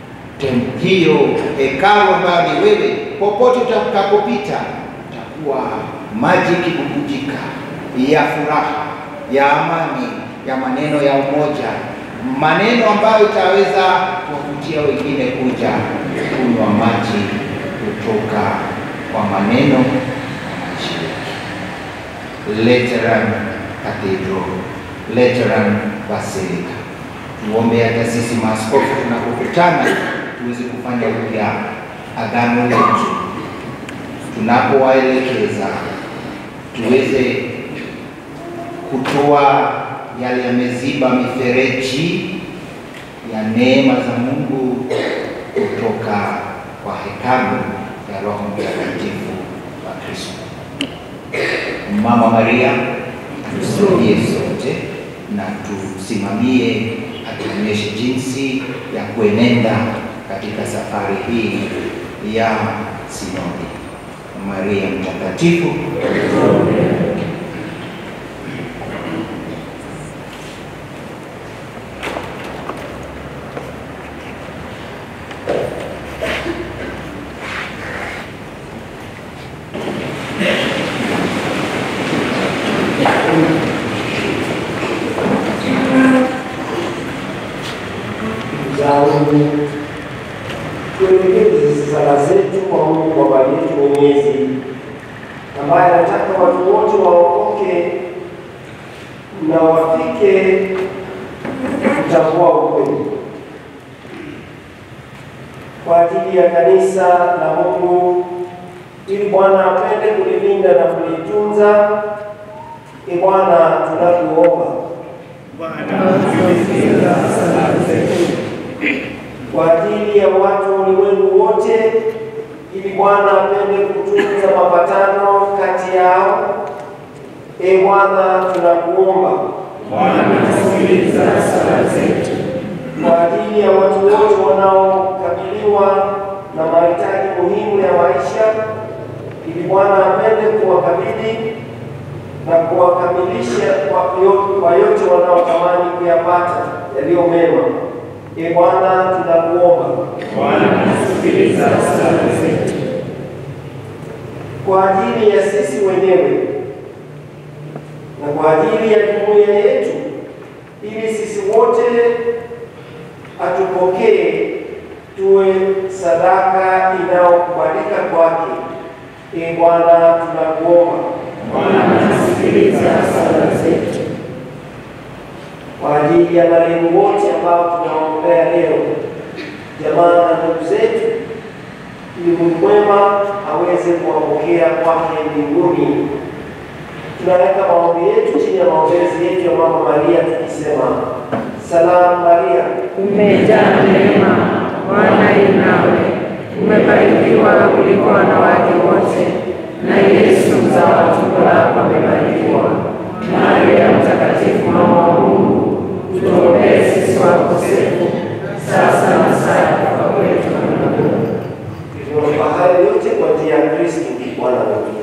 tem- hiyo hekalu ambayo ni wewe, popote utakapopita utakuwa maji ikibubujika ya furaha, ya amani, ya maneno ya umoja, maneno ambayo itaweza kuwavutia wengine kuja kunywa maji kutoka kwa maneno ya maji yetu. Lateran Cathedral, Lateran Basilica. Tuombe hata sisi maaskofu tunapokutana tuweze kufanya upya agano letu, tunapowaelekeza tuweze kutoa yale yameziba mifereji ya neema za Mungu kutoka kwa hekalu ya Roho Mtakatifu wa Kristo. Mama Maria tusaidie sote na tusimamie, atuonyeshe jinsi ya kuenenda katika safari hii ya sinodi. Maria Mtakatifu, zangu tuelekeze sala zetu kwa Mungu Baba yetu Mwenyezi, ambaye anataka watu wote waokoke na wafike kutambua ukweli. Kwa ajili ya kanisa la Mungu, ili Bwana apende kulilinda na kulitunza, e Bwana tunakuomba kwa ajili ya watu wa ulimwengu wote, ili Bwana apende kutunza mapatano kati yao. E Bwana, tunakuomba kwa ajili ya watu wote wanaokabiliwa na mahitaji muhimu ya maisha, ili Bwana apende kuwakabidhi na kuwakamilisha kwa yo- kwa yote wanaotamani kuyapata yaliyo mema. E Bwana, tunakuomba kwa ajili ya sisi wenyewe na kwa ajili ya jumuiya yetu, ili sisi wote atupokee tuwe sadaka inayokubalika kwake. E Bwana, tunakuomba kwa ajili ya marehemu wote ambao tunaombea leo, jamaa na ndugu zetu, ili Mungu mwema aweze kuwapokea kwake mbinguni. Tunaweka maombi yetu chini ya maombezi yetu ya Mama Maria tukisema: Salamu Maria, Umejaa neema, Bwana yu nawe, umebarikiwa kuliko wanawake wote, na Yesu mzao wa tumbo lako amebarikiwa. Maria Mtakatifu, mama wa Mungu, tuombee sisi wakosefu, sasa na saa ya kufa kwetu. Amina. tunaomba hayo yote kwa njia ya Kristo Bwana wetu.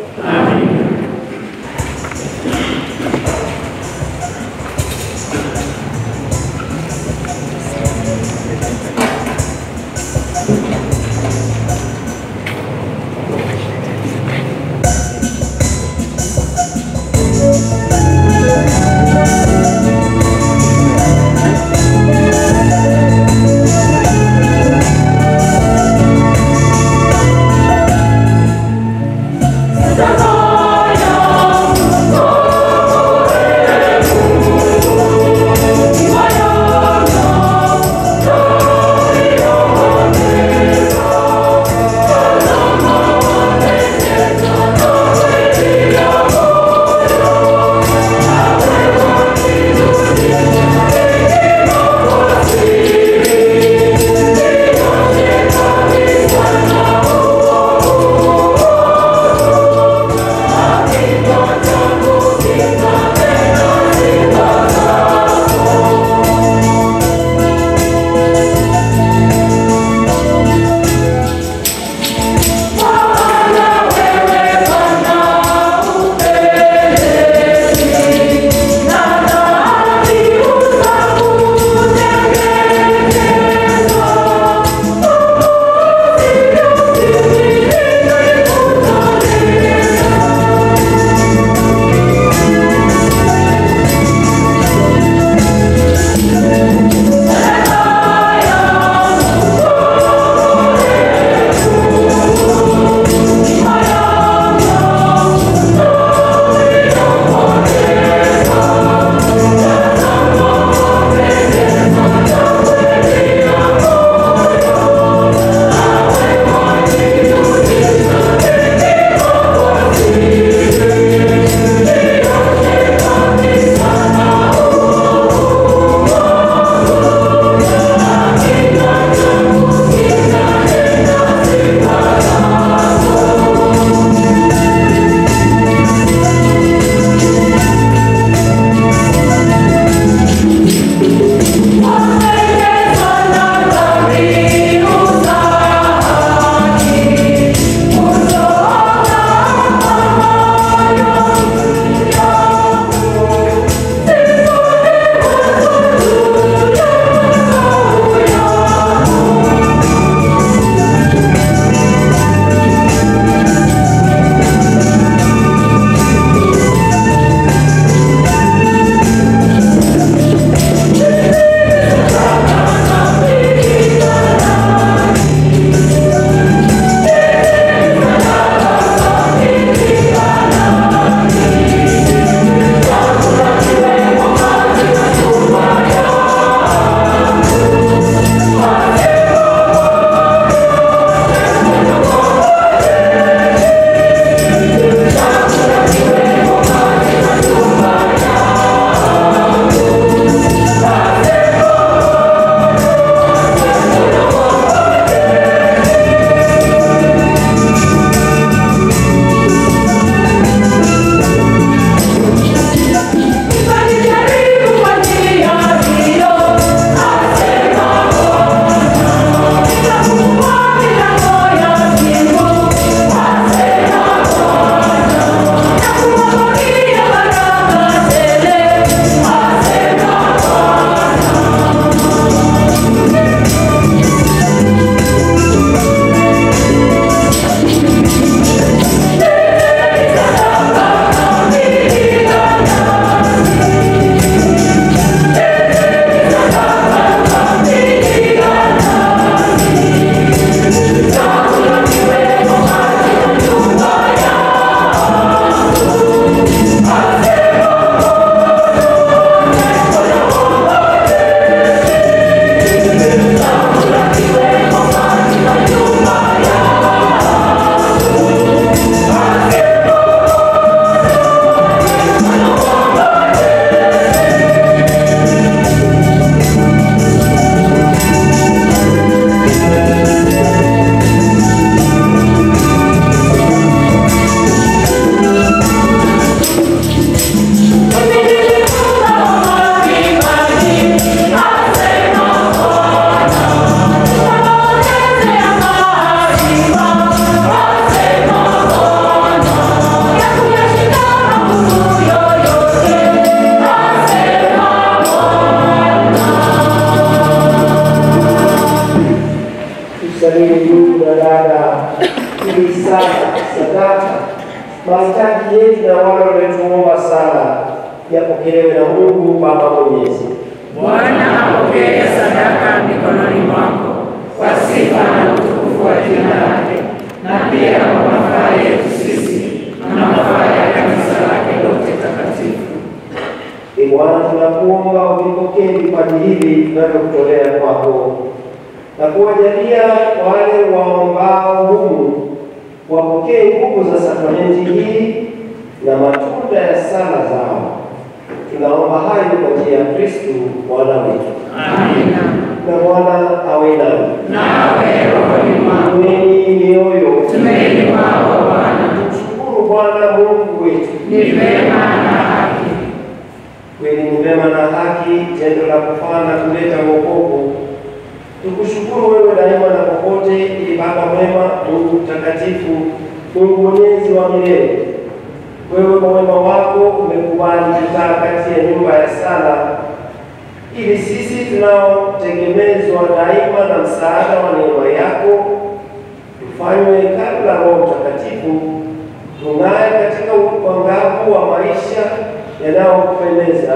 yapokelewe na Mungu Baba Mwenyezi. Bwana apokee sadaka mikononi mwako kwa sifa na utukufu wa jina lake, na pia kwa mafaa yetu sisi na mafaa ya kanisa lake lote takatifu. Ee Bwana, tunakuomba uvipokee vipaji hivi tunavyokutolea kwako na kuwajalia wale waombao humu wapokee nguvu za sakramenti hii na matunda ya sala zao. Tunaomba hayo kwa njia ya Kristu Bwana wetu. Amina. Na Bwana awe nani. Nawe rohoni mwako Inueni mioyo, tumaini mwako Bwana tumshukuru Bwana Mungu wetu. ni vema na haki. Kweli ni mema na haki, tendo la kufaa na kuleta wokovu. Tukushukuru wewe daima na popote, ili Baba mwema, Mungu mtakatifu, Mungu mwenyezi wa milele. Wewe kwa wema wako umekubali kukaa kati ya nyumba ya sala, ili sisi tunaotegemezwa daima na msaada wa neema yako tufanywe hekalu la Roho Mtakatifu, tung'ae katika uangavu wa maisha yanayokupendeza.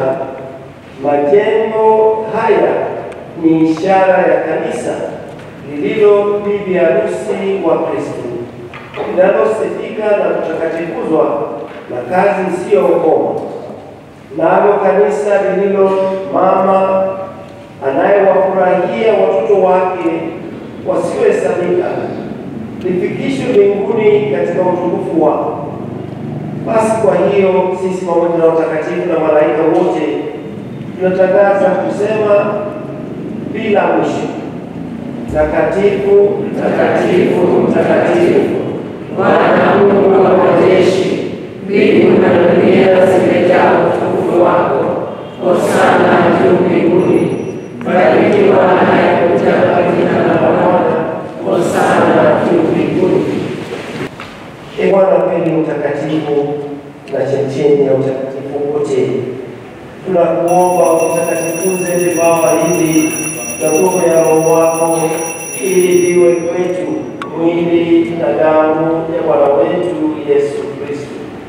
Majengo haya ni ishara ya kanisa lililo bibi harusi wa Kristo, linalosifika na kutakatikozwa na kazi isiyokoma, nalo kanisa lililo mama anayewafurahia watoto wake wasiohesabika lifikishwe mbinguni katika utukufu wako. Basi kwa hiyo sisi pamoja na watakatifu na malaika wote tunatangaza kusema bila mwisho, takatifu, Mtakatifu, mtakatifu, Bwana Mungu wa majeshi, mbingu na dunia zimejaa utukufu wako. Hosana juu mbinguni, barikiwa anayekuja kwa jina la Bwana. Hosana juu mbinguni. E Bwana kweli mtakatifu na chemchemi ya utakatifu wote, tunakuomba utakatifuze vipawa hivi na nguvu ya Roho wako, ili viwe kwetu mwili na damu ya Bwana wetu Yesu Kristo.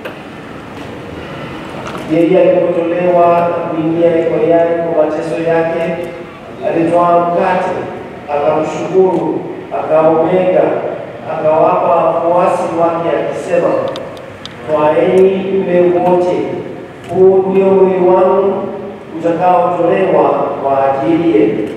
Yeye alipotolewa na kuingia hekayani kwa mateso yake, alitoa mkate, akamshukuru, akaumega, akawapa wafuasi wake akisema, twaeni mle wote, huu ndio mwili wangu utakaotolewa kwa ajili yenu.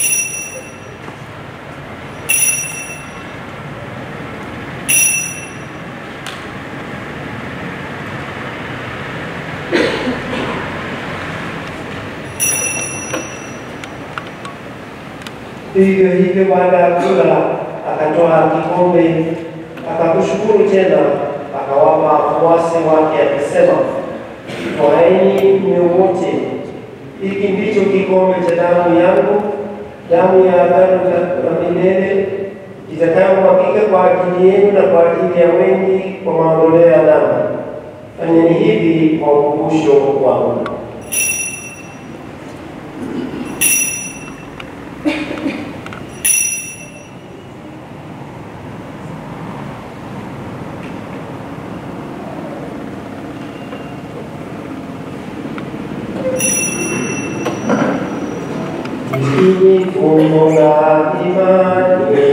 Vivyo hivyo baada ya kula akatoa kikombe, akakushukuru tena, akawapa wafuasi wake akisema, twaeni mnywe wote, hiki ndicho kikombe cha damu yangu, damu ya agano la milele itakayomwagika kwa ajili yenu na kwa ajili ya wengi kwa maondoleo ya dhambi. Fanyeni hivi kwa ukumbusho wangu. Hili fumbo la imani.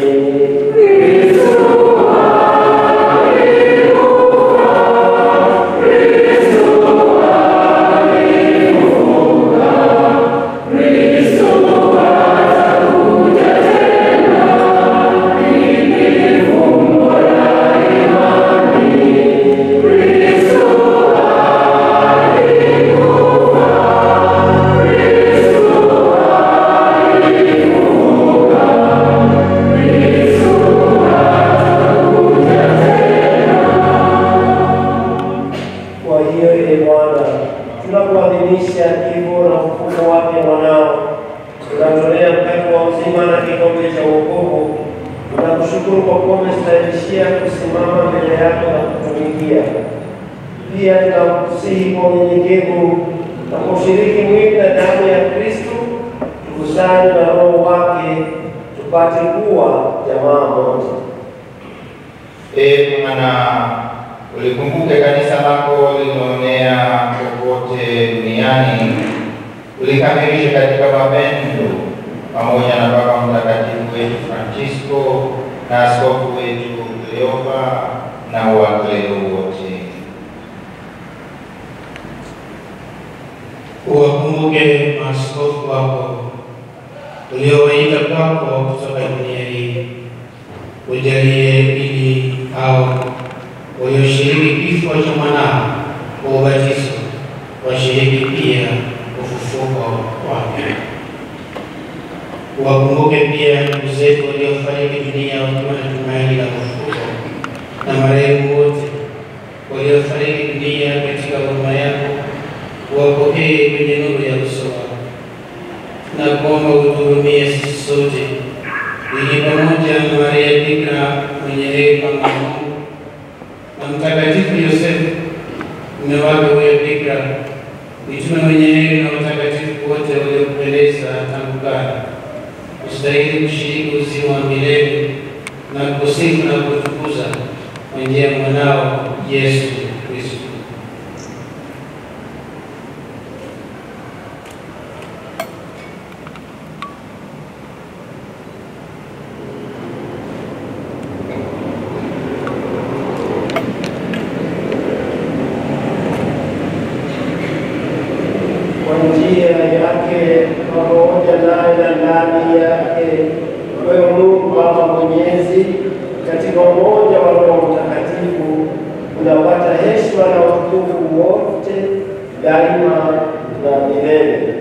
Kwa hiyo e Bwana, tunapoadhimisha kifo na ufufuko wake mwanao, tunatolea mkate wa uzima na kikombe cha wokovu. Tunakushukuru kwa kuwa umestahilishia kusimama mbele yako na kutumikia. Pia tunakusihi kwa unyenyekevu na kwa ushiriki mwili na damu ya Kristo, tukusanye na Roho wake tupate kuwa jamaa moja. Ee Bwana, ulikumbuke kanisa lako lililoenea kokote wote duniani ulikamilisha katika mapendo pamoja na Baba Mtakatifu wetu Francisco na askofu wetu Cleopa na Waklero wote. Uwakumbuke maaskofu wako uliowaita kwako kutoka dunia hii, ujalie ili hao walioshiriki kifo cha mwanao kwa ubatizo washiriki pia ufufuko wake. Uwakumbuke pia ndugu zetu waliofariki dunia wakiwa na tumaini la ufufuko na marehemu wote waliofariki dunia katika huruma yako uwapokee kwenye nuru ya uso wako, na kuomba utuhurumie sisi sote, ili pamoja na Maria Bikira mwenye rehema na Mungu na Mtakatifu Yosefu mume wake huyo Bikira, mitume wenye heri na watakatifu wote waliokupendeza tangu kale, ustahili kushiriki uzima wa milele na kusifu na kutukuza kwa njia ya mwanao Yesu Kristo. kwa njia yake pamoja naye na ndani yake, wewe Mungu Baba Mwenyezi, katika umoja wa Roho Mtakatifu unapata heshima na utukufu wote daima na milele.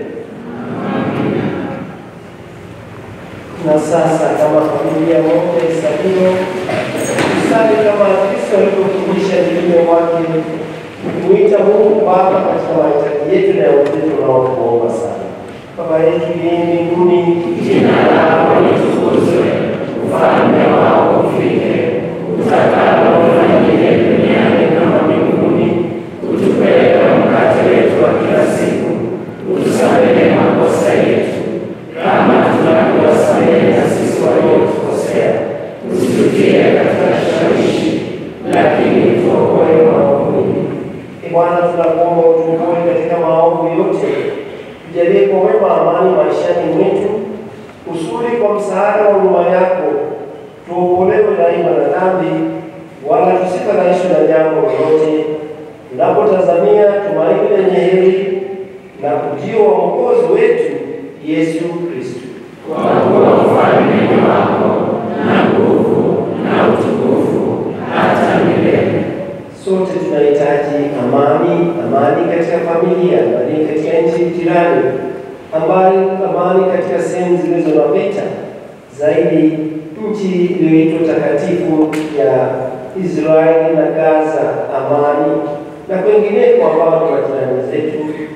Na sasa kama familia moja Isabio, tusali kama Kristo alivyofundisha mitume wake kumwita Mungu Baba katika mahitaji yetu na yote tunaokuomba sana. Baba yetu uliye mbinguni, Jina lako litukuzwe, ufalme wako ufike, utakalo ufanyike duniani kama mbinguni. Utupe leo mkate wetu wa kila siku, utusamehe makosa yetu kama tunavyowasamehe na sisi waliotukosea, usitutie katika kishawishi, lakini tuokoe maovuni. Ee Bwana, tunakuomba utuokoe katika maovu yote, tujalie kwa wema amani maishani mwetu, usuri kwa msaada wa huruma yako, tuokolewe daima na dhambi, wala tusifadhaishwe na jambo lolote, tunapotazamia tumaini lenye heri na ujio wa Mwokozi wetu Yesu Kristo. Kwa kuwa ufalme ni wako na nguvu na utukufu hata milele. Sote tunahitaji amani, amani katika familia, amani katika nchi jirani, amani, amani katika sehemu zilizo na vita, zaidi nchi iliyoitwa takatifu ya Israeli na Gaza, amani na kwengineko ambao ni majirani zetu,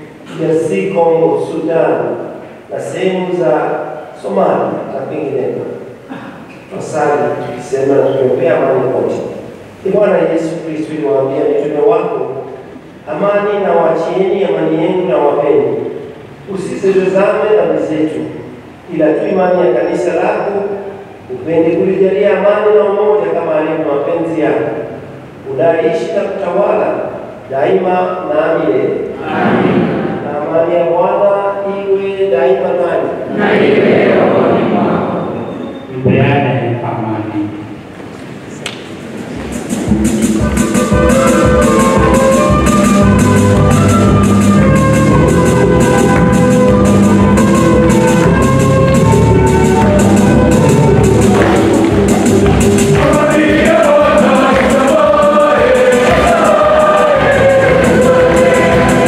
DRC Congo, Sudan na sehemu za Somalia na kwingineko. Twasali tukisema na tukiombea amani kote. Ee Bwana Yesu Kristo, uliwaambia mitume wako, amani na wachieni, amani yenu na wapeni, usizitazame dhambi zetu, ila tu imani ya kanisa lako, upende kulijalia amani na umoja kama alivyo mapenzi yako, unaishi na kutawala daima na milele. Na amani ya Bwana iwe daima nanyi. Na iwe rohoni mwako. Mpeane amani. Maria,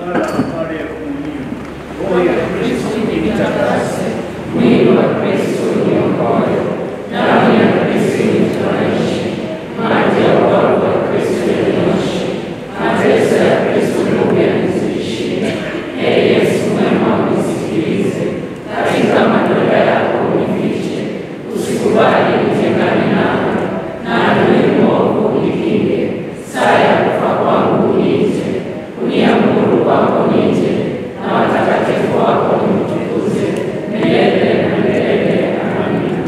sala pale ya komunio. Roho ya Kristo Nitakase mwili wa Kristo uniokoe, damu ya Kristo initoanishe, maji ya wokovu wa Kristo yanioshe, mateso ya Kristo Mungu yanizidishie. Ee Yesu mwema, unisikilize, katika madola yako unifiche, usikubali nitengane nawe, na adui mwovu unikinge, saa ya kufa kwangu uniite, uniamuru kwako nije, na watakatifu wako nimtukuze milele na milele. Amina.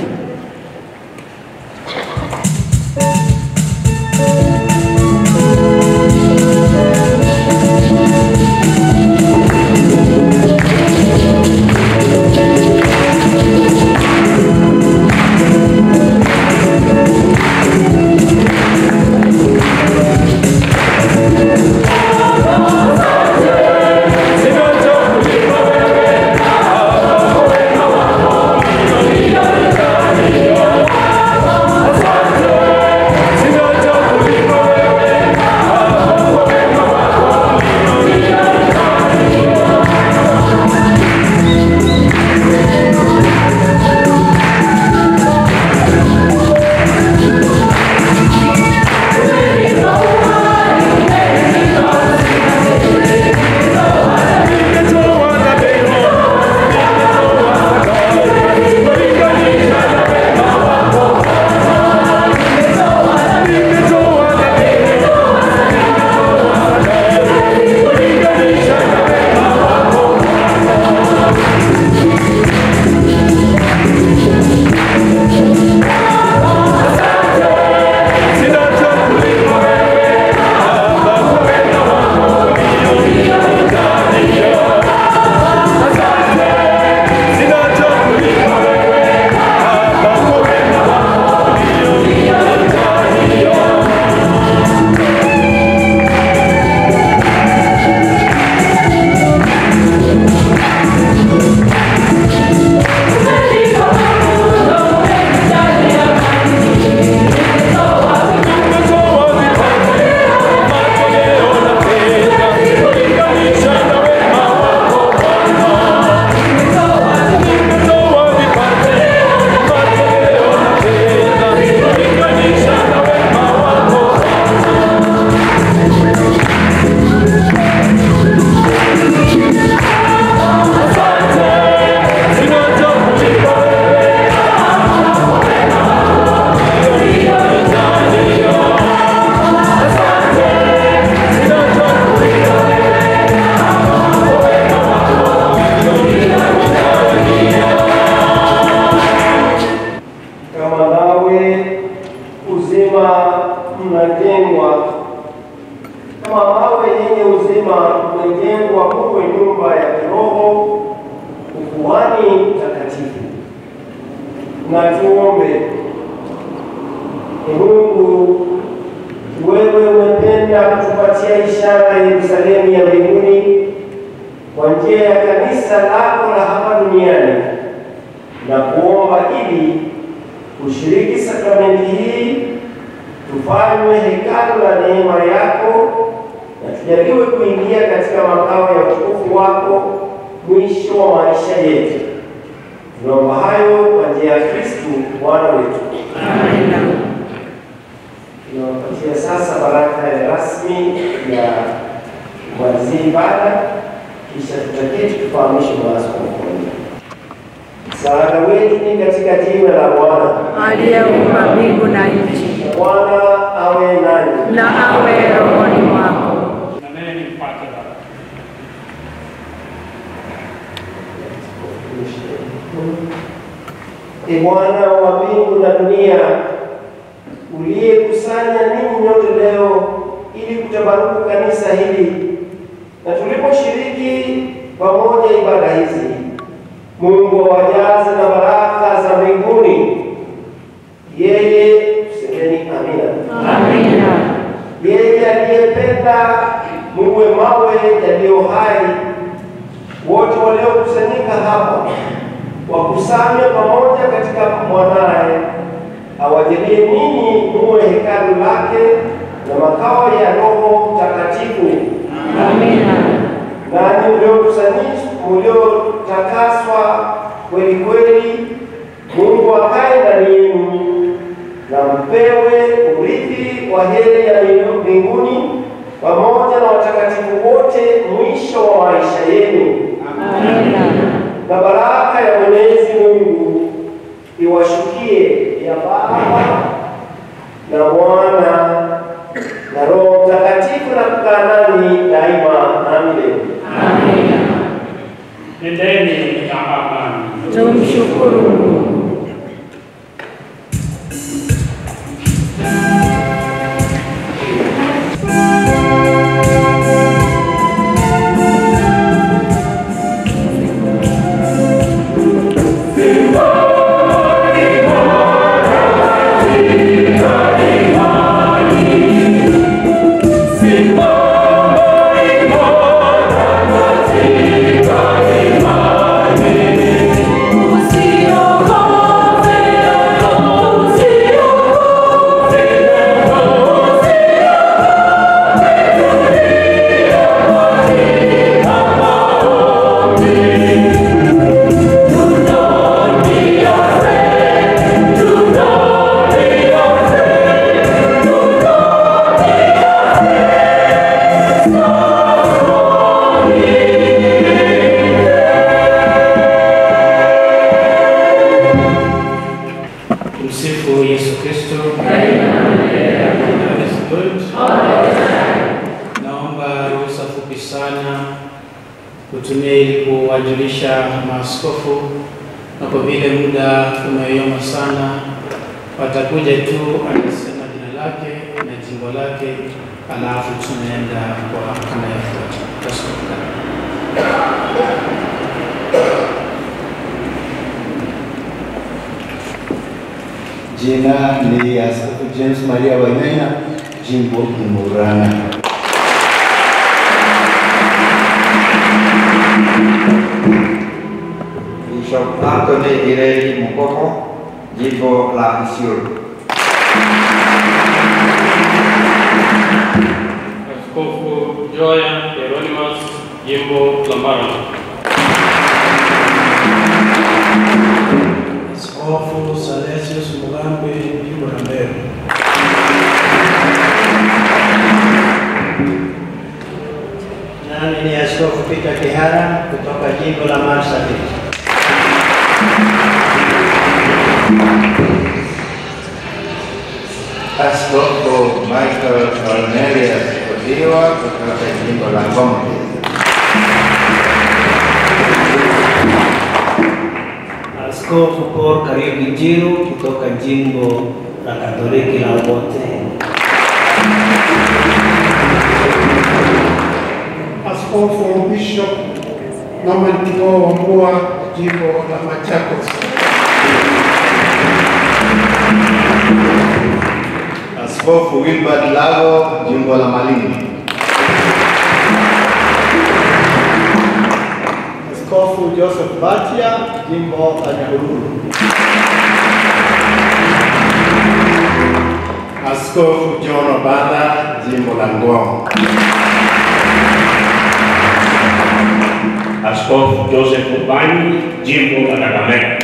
kama nawe uzima mnajengwa, kama mawe yenye uzima mmejengwa muwe nyumba ya kiroho, ukuhani mtakatifu. Na tuombe. Ee Mungu, wewe umependa kutupatia ishara ya Yerusalemu ya mbinguni kwa njia ya kanisa lako la hapa duniani na kuomba ili kushiriki sakramenti hii tufanywe hekalu la neema yako na tujaliwe kuingia katika makao ya utukufu wako mwisho wa maisha yetu. Tunaomba hayo kwa njia ya Kristu Bwana wetu. Amina. Tunawapatia sasa baraka ya rasmi ya kumalizia ibada, kisha tutaketi tufahamishe maaskofu. Msaada wetu ni katika jina la Bwana. Aliyeumba mbingu na nchi, Bwana awe nanyi. na awe rohoni mwako. na nene mpate Baba. E Bwana wa mbingu na dunia, uliyekusanya ninyi nyote leo ili kutabaruku kanisa hili, na tuliposhiriki pamoja ibada hizi, Mungu awajaze na baraka za mbinguni. Yeye, tusemeni amina. Amina. Yeye aliyependa muwe mawe yaliyo hai, wote waliokusanyika hapa wakusanywe pamoja katika mwanaye, awajalie ninyi muwe hekalu lake na makao ya Roho Mtakatifu. Amina. Na mliotakaswa kweli kweli, Mungu akae ndani yenu na mpewe urithi wa heri ya mbinguni pamoja na watakatifu wote mwisho wa maisha yenu. Na baraka ya Mwenyezi Mungu iwashukie ya Baba na Mwana na Roho Mtakatifu na kukaa nanyi daima na milele. Nendeni na amani. Tumshukuru Mungu. Tumsifu Yesu Kristo. God is good. Naomba ruhusa fupi sana kutumia ili kuwajulisha maaskofu, na kwa vile muda umeyoyoma sana, watakuja tu anasema jina lake na jimbo lake, alafu tunaenda kwa anayefuata. Askofu karibu. Jina ni Askofu James Maria Wainaina, jimbo ni Murang'a. Bishop Anthony Ireli Mukoko, jimbo la Isiolo. Askofu Joya Hieronymus, jimbo la Mara. Askofu Salesius Mugambe, jimbo la Mbeya. Nami ni Askofu Peter Kihara kutoka jimbo la Marsabit. Askofu Michael Cornelius Odiwa kutoka jimbo la Ngombe. Askofu Paul Kariuki Njiru kutoka jimbo la Katoliki la Obote. Askofu Bishop Norman King'o Wambua, jimbo la Machakos. Askofu Wilbert Lago, jimbo la Malindi. Askofu Joseph Batia, jimbo la Nyahururu. Askofu John Obada, jimbo la Ngong. Askofu Joseph Ubani, jimbo la Kakamega.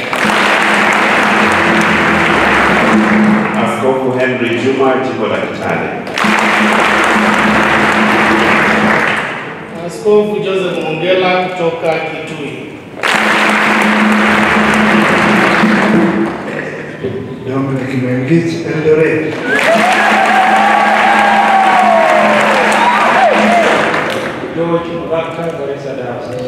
Askofu Henry Juma, jimbo la Kitale. Askofu Joseph Mongela kutoka Kitui. Dominic Mengich, Eldoret. George Mugaka, Garissa Dar.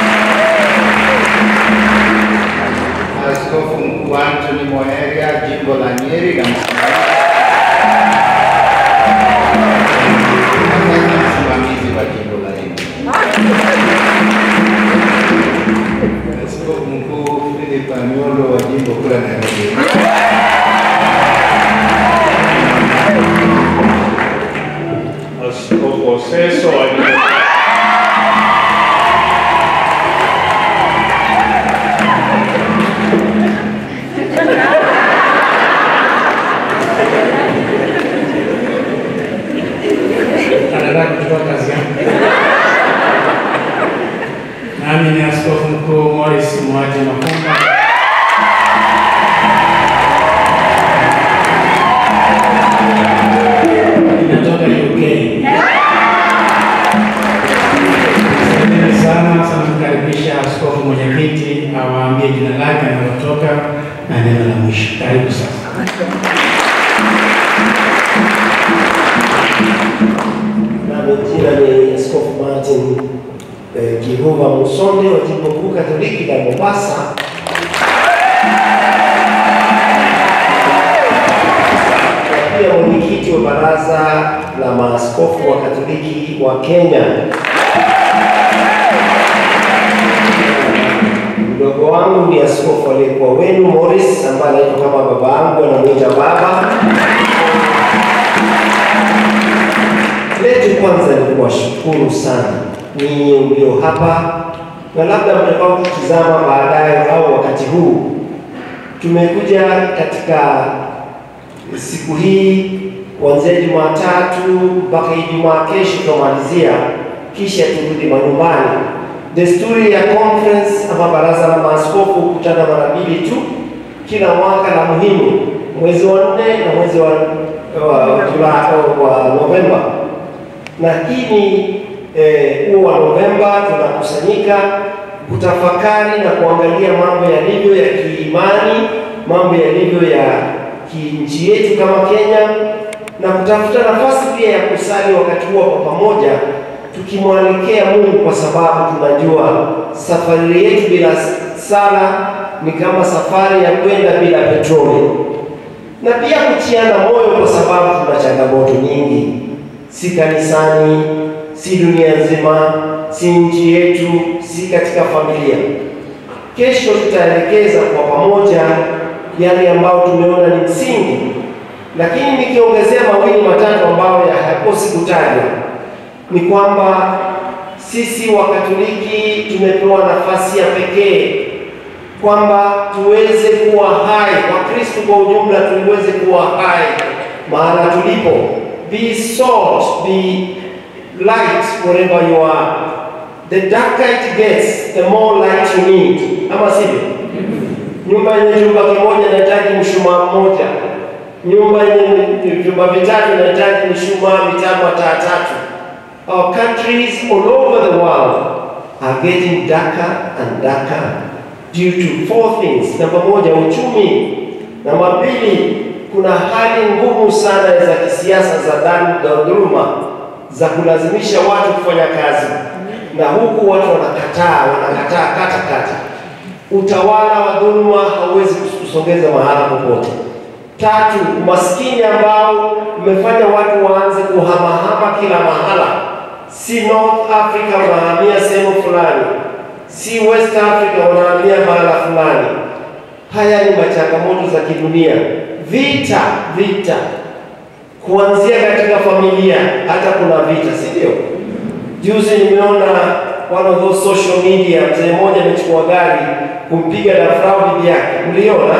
Askofu Mkuu Anthony Moheria, jimbo la Nyeri na msimamizi wa jimbo la Embu. Askofu Mkuu Philip Amiolo wa jimbo kuu la Nairobi. Askofu Oseso wa jimbo Nami ni Askofu Mkuu Morris Mwaji Makumba. Ninatoka UK. Asanteni sana sana kukaribisha askofu mwenyekiti awaambie jina lake analotoka na neno la mwisho. Karibu sasa. Nami jina ni Askofu Martin eh, Kihuva Musonde wa Jimbo Kuu Katoliki la Mombasa. Na pia mwenyekiti wa Baraza la Maaskofu wa Katoliki wa Kenya. Mdogo wangu ni askofu aliyekuwa wenu Morris, ambaye anaitwa kama baba yangu, anamwita baba. letu kwanza ni kuwashukuru sana ninyi mlio hapa na labda mtakao kutizama baadaye au wakati huu. Tumekuja katika siku hii kuanzia Jumatatu mpaka Ijumaa kesho tutamalizia, kisha turudi manyumbani. Desturi ya conference ama baraza la maaskofu hukutana mara mbili tu kila mwaka, la muhimu mwezi wa nne na mwezi wa, wa, wa, wa Novemba na hii ni eh, huo wa Novemba tunakusanyika kutafakari na kuangalia mambo yalivyo ya kiimani, mambo yalivyo ya kinchi yetu kama Kenya, na kutafuta nafasi pia ya kusali wakati huo kwa pamoja, tukimwelekea Mungu, kwa sababu tunajua safari yetu bila sala ni kama safari ya kwenda bila petroli, na pia kutiana moyo, kwa sababu tuna changamoto nyingi si kanisani, si dunia nzima, si nchi yetu, si katika familia. Kesho tutaelekeza kwa pamoja yale ambayo tumeona ni msingi, lakini nikiongezea mawili matatu ambayo hayakosi kutajwa ni kwamba sisi Wakatoliki tumepewa nafasi ya pekee kwamba tuweze kuwa hai, Wakristo kwa ujumla tuweze kuwa hai mahala tulipo be salt, be light wherever you are. The darker it gets, the more light you need. Ama sivyo? Nyumba yenye chumba kimoja inahitaji mshumaa mmoja, nyumba yenye vyumba vitatu inahitaji mishumaa mitano hata tatu. Our countries all over the world are getting darker and darker due to four things. Namba moja, uchumi. Namba mbili, kuna hali ngumu sana za kisiasa za dhuluma za kulazimisha watu kufanya kazi, na huku watu wanakataa wanakataa kata kata. Utawala wa dhuluma hauwezi kusongeza mahala popote. Tatu, umaskini ambao umefanya watu waanze kuhamahama kila mahala, si North Africa wanahamia sehemu fulani, si West Africa wanahamia mahala fulani. Haya ni machangamoto za kidunia vita vita, kuanzia katika familia, hata kuna vita, si ndio? Juzi nimeona one of those social media, mzee mmoja amechukua gari kumpiga dafrau bibi yake, mliona?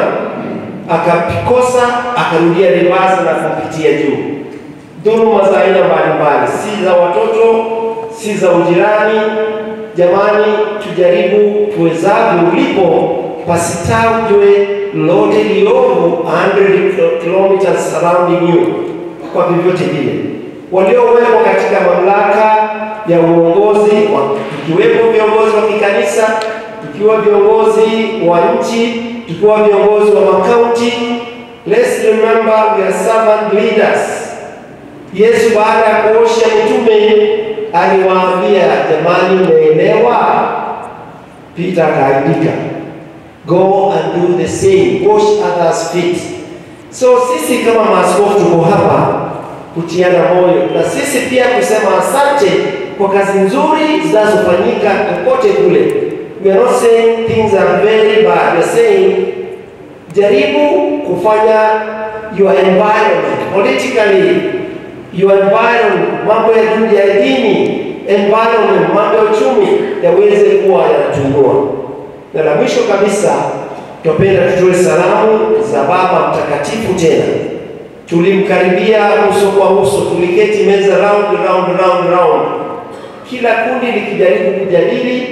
Akakosa akarudia reverse na kupitia juu. Dhuluma za aina mbalimbali, si za watoto, si za ujirani. Jamani, tujaribu tuwezavyo, ulipo pasitajwe lote liovu 100 kilometers surrounding you, kwa vyovyote vile. Waliowekwa katika mamlaka ya uongozi, tukiwepo viongozi wa kikanisa, tukiwa viongozi wa nchi, tukiwa viongozi wa makaunti, let's remember we are servant leaders. Yesu baada ya kuosha mitume aliwaambia, jamani, mmeelewa? Peter akaandika Go and do the same, wash others feet. So sisi kama maaskofu tuko hapa kutiana moyo na sisi pia kusema asante kwa kazi nzuri zinazofanyika kokote kule. We are not saying things are very bad. We are saying jaribu kufanya your environment politically, your environment, mambo ya dini ya dini, environment, mambo ya uchumi yaweze kuwa yanatuinua. Na la mwisho kabisa, tupenda tutoe salamu za Baba Mtakatifu tena. Tulimkaribia uso kwa uso, tuliketi meza round round round round, kila kundi likijaribu kujadili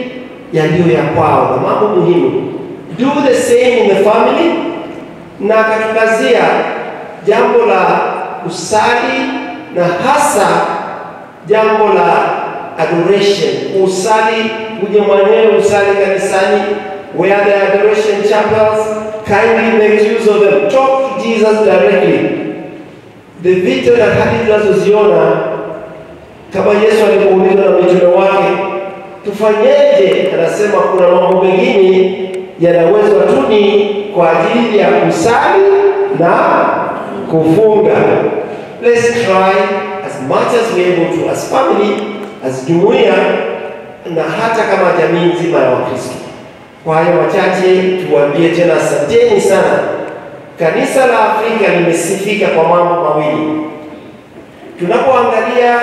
yaliyo ya kwao na mambo muhimu. Do the same in the family, na akatukazia jambo la kusali na hasa jambo la adoration, usali uje mwenyewe usali kanisani, where the adoration chapels kindly make use of them. Talk to Jesus directly. The vitu na hadithi tunazoziona kama Yesu alipoulizwa na mitume wake, tufanyeje? Anasema kuna mambo mengine yanawezwa tu ni kwa ajili ya kusali na kufunga. Let's try as much as we able to as family, as jumuiya na hata kama jamii nzima ya Wakristo. Kwa hayo machache, tuwaambie tena asanteni sana. Kanisa la Afrika limesifika kwa mambo mawili. Tunapoangalia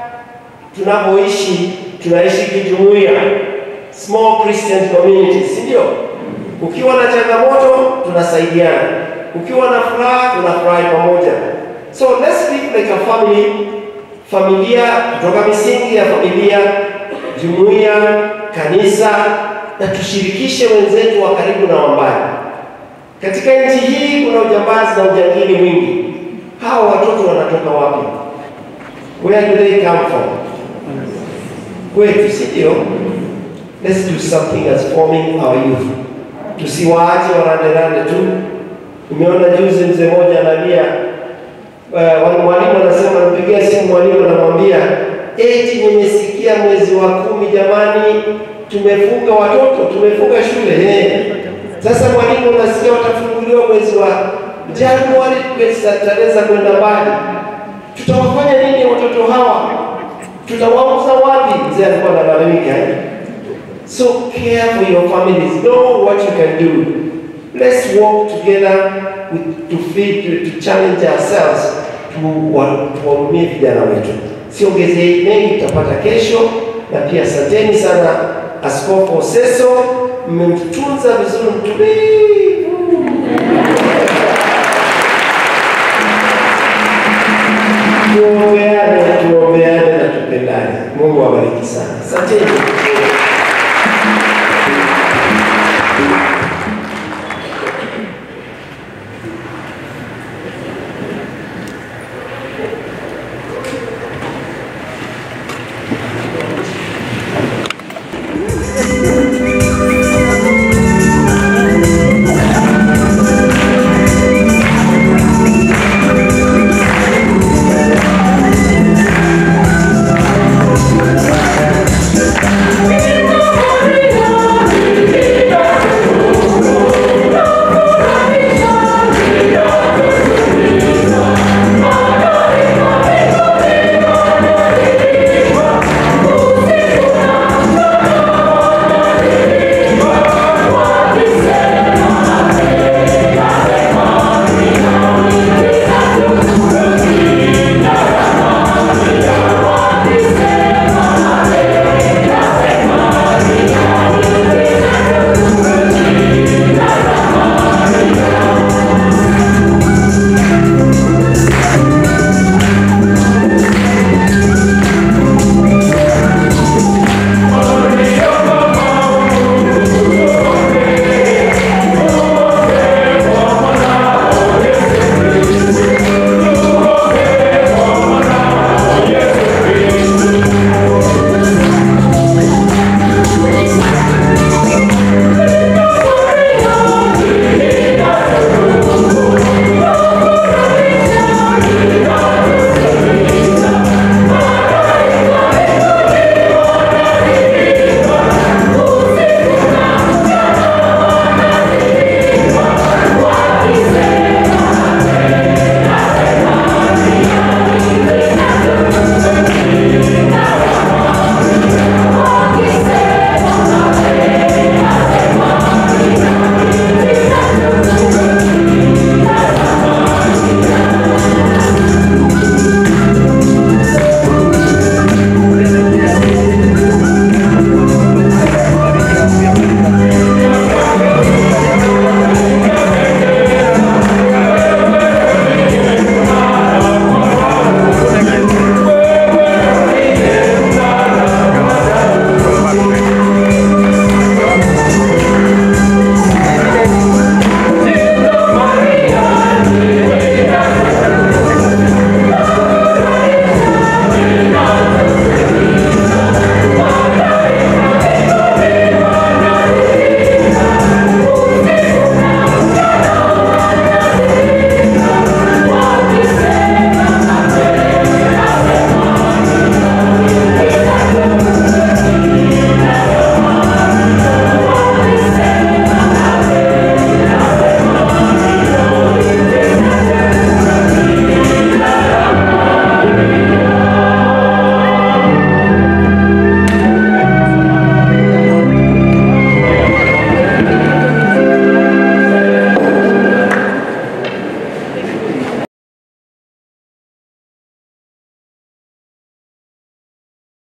tunapoishi, tunaishi kijumuiya, small Christian community, si ndio? Ukiwa na changamoto tunasaidiana, ukiwa na furaha tunafurahi pamoja. So let's live like a family, familia kutoka misingi ya familia, jumuiya, kanisa, na tushirikishe wenzetu wa karibu na wa mbali. Katika nchi hii kuna ujambazi na ujangili mwingi. Hawa watoto wanatoka wapi? Where do they come from? Kwetu, si ndio? Let's do something as forming our youth. Tusiwaache waranderande tu. Umeona juzi mzee mmoja analia, uh, mwalimu anasema, nipigia simu mwalimu, anamwambia eti nimesikia mwezi wa kumi, jamani, tumefunga watoto, tumefunga shule eh. Sasa mwalimu, unasikia watafunguliwa mwezi wa Januari, tarehe za kwenda mbali. Tutawafanya nini watoto hawa? Tutawauza wapi? Mzee alikuwa analalamika eh? So care for your families. Know what you can do. Let's work together with, to feed, to, to challenge ourselves tuwahudumie vijana wetu. Siongezei mengi, tutapata kesho. Na pia asanteni sana Askofu Oseso, mmemtunza vizuri, mtulivu. Tuombeane, tuombeane na tupendane. Mungu awabariki sana. Asanteni.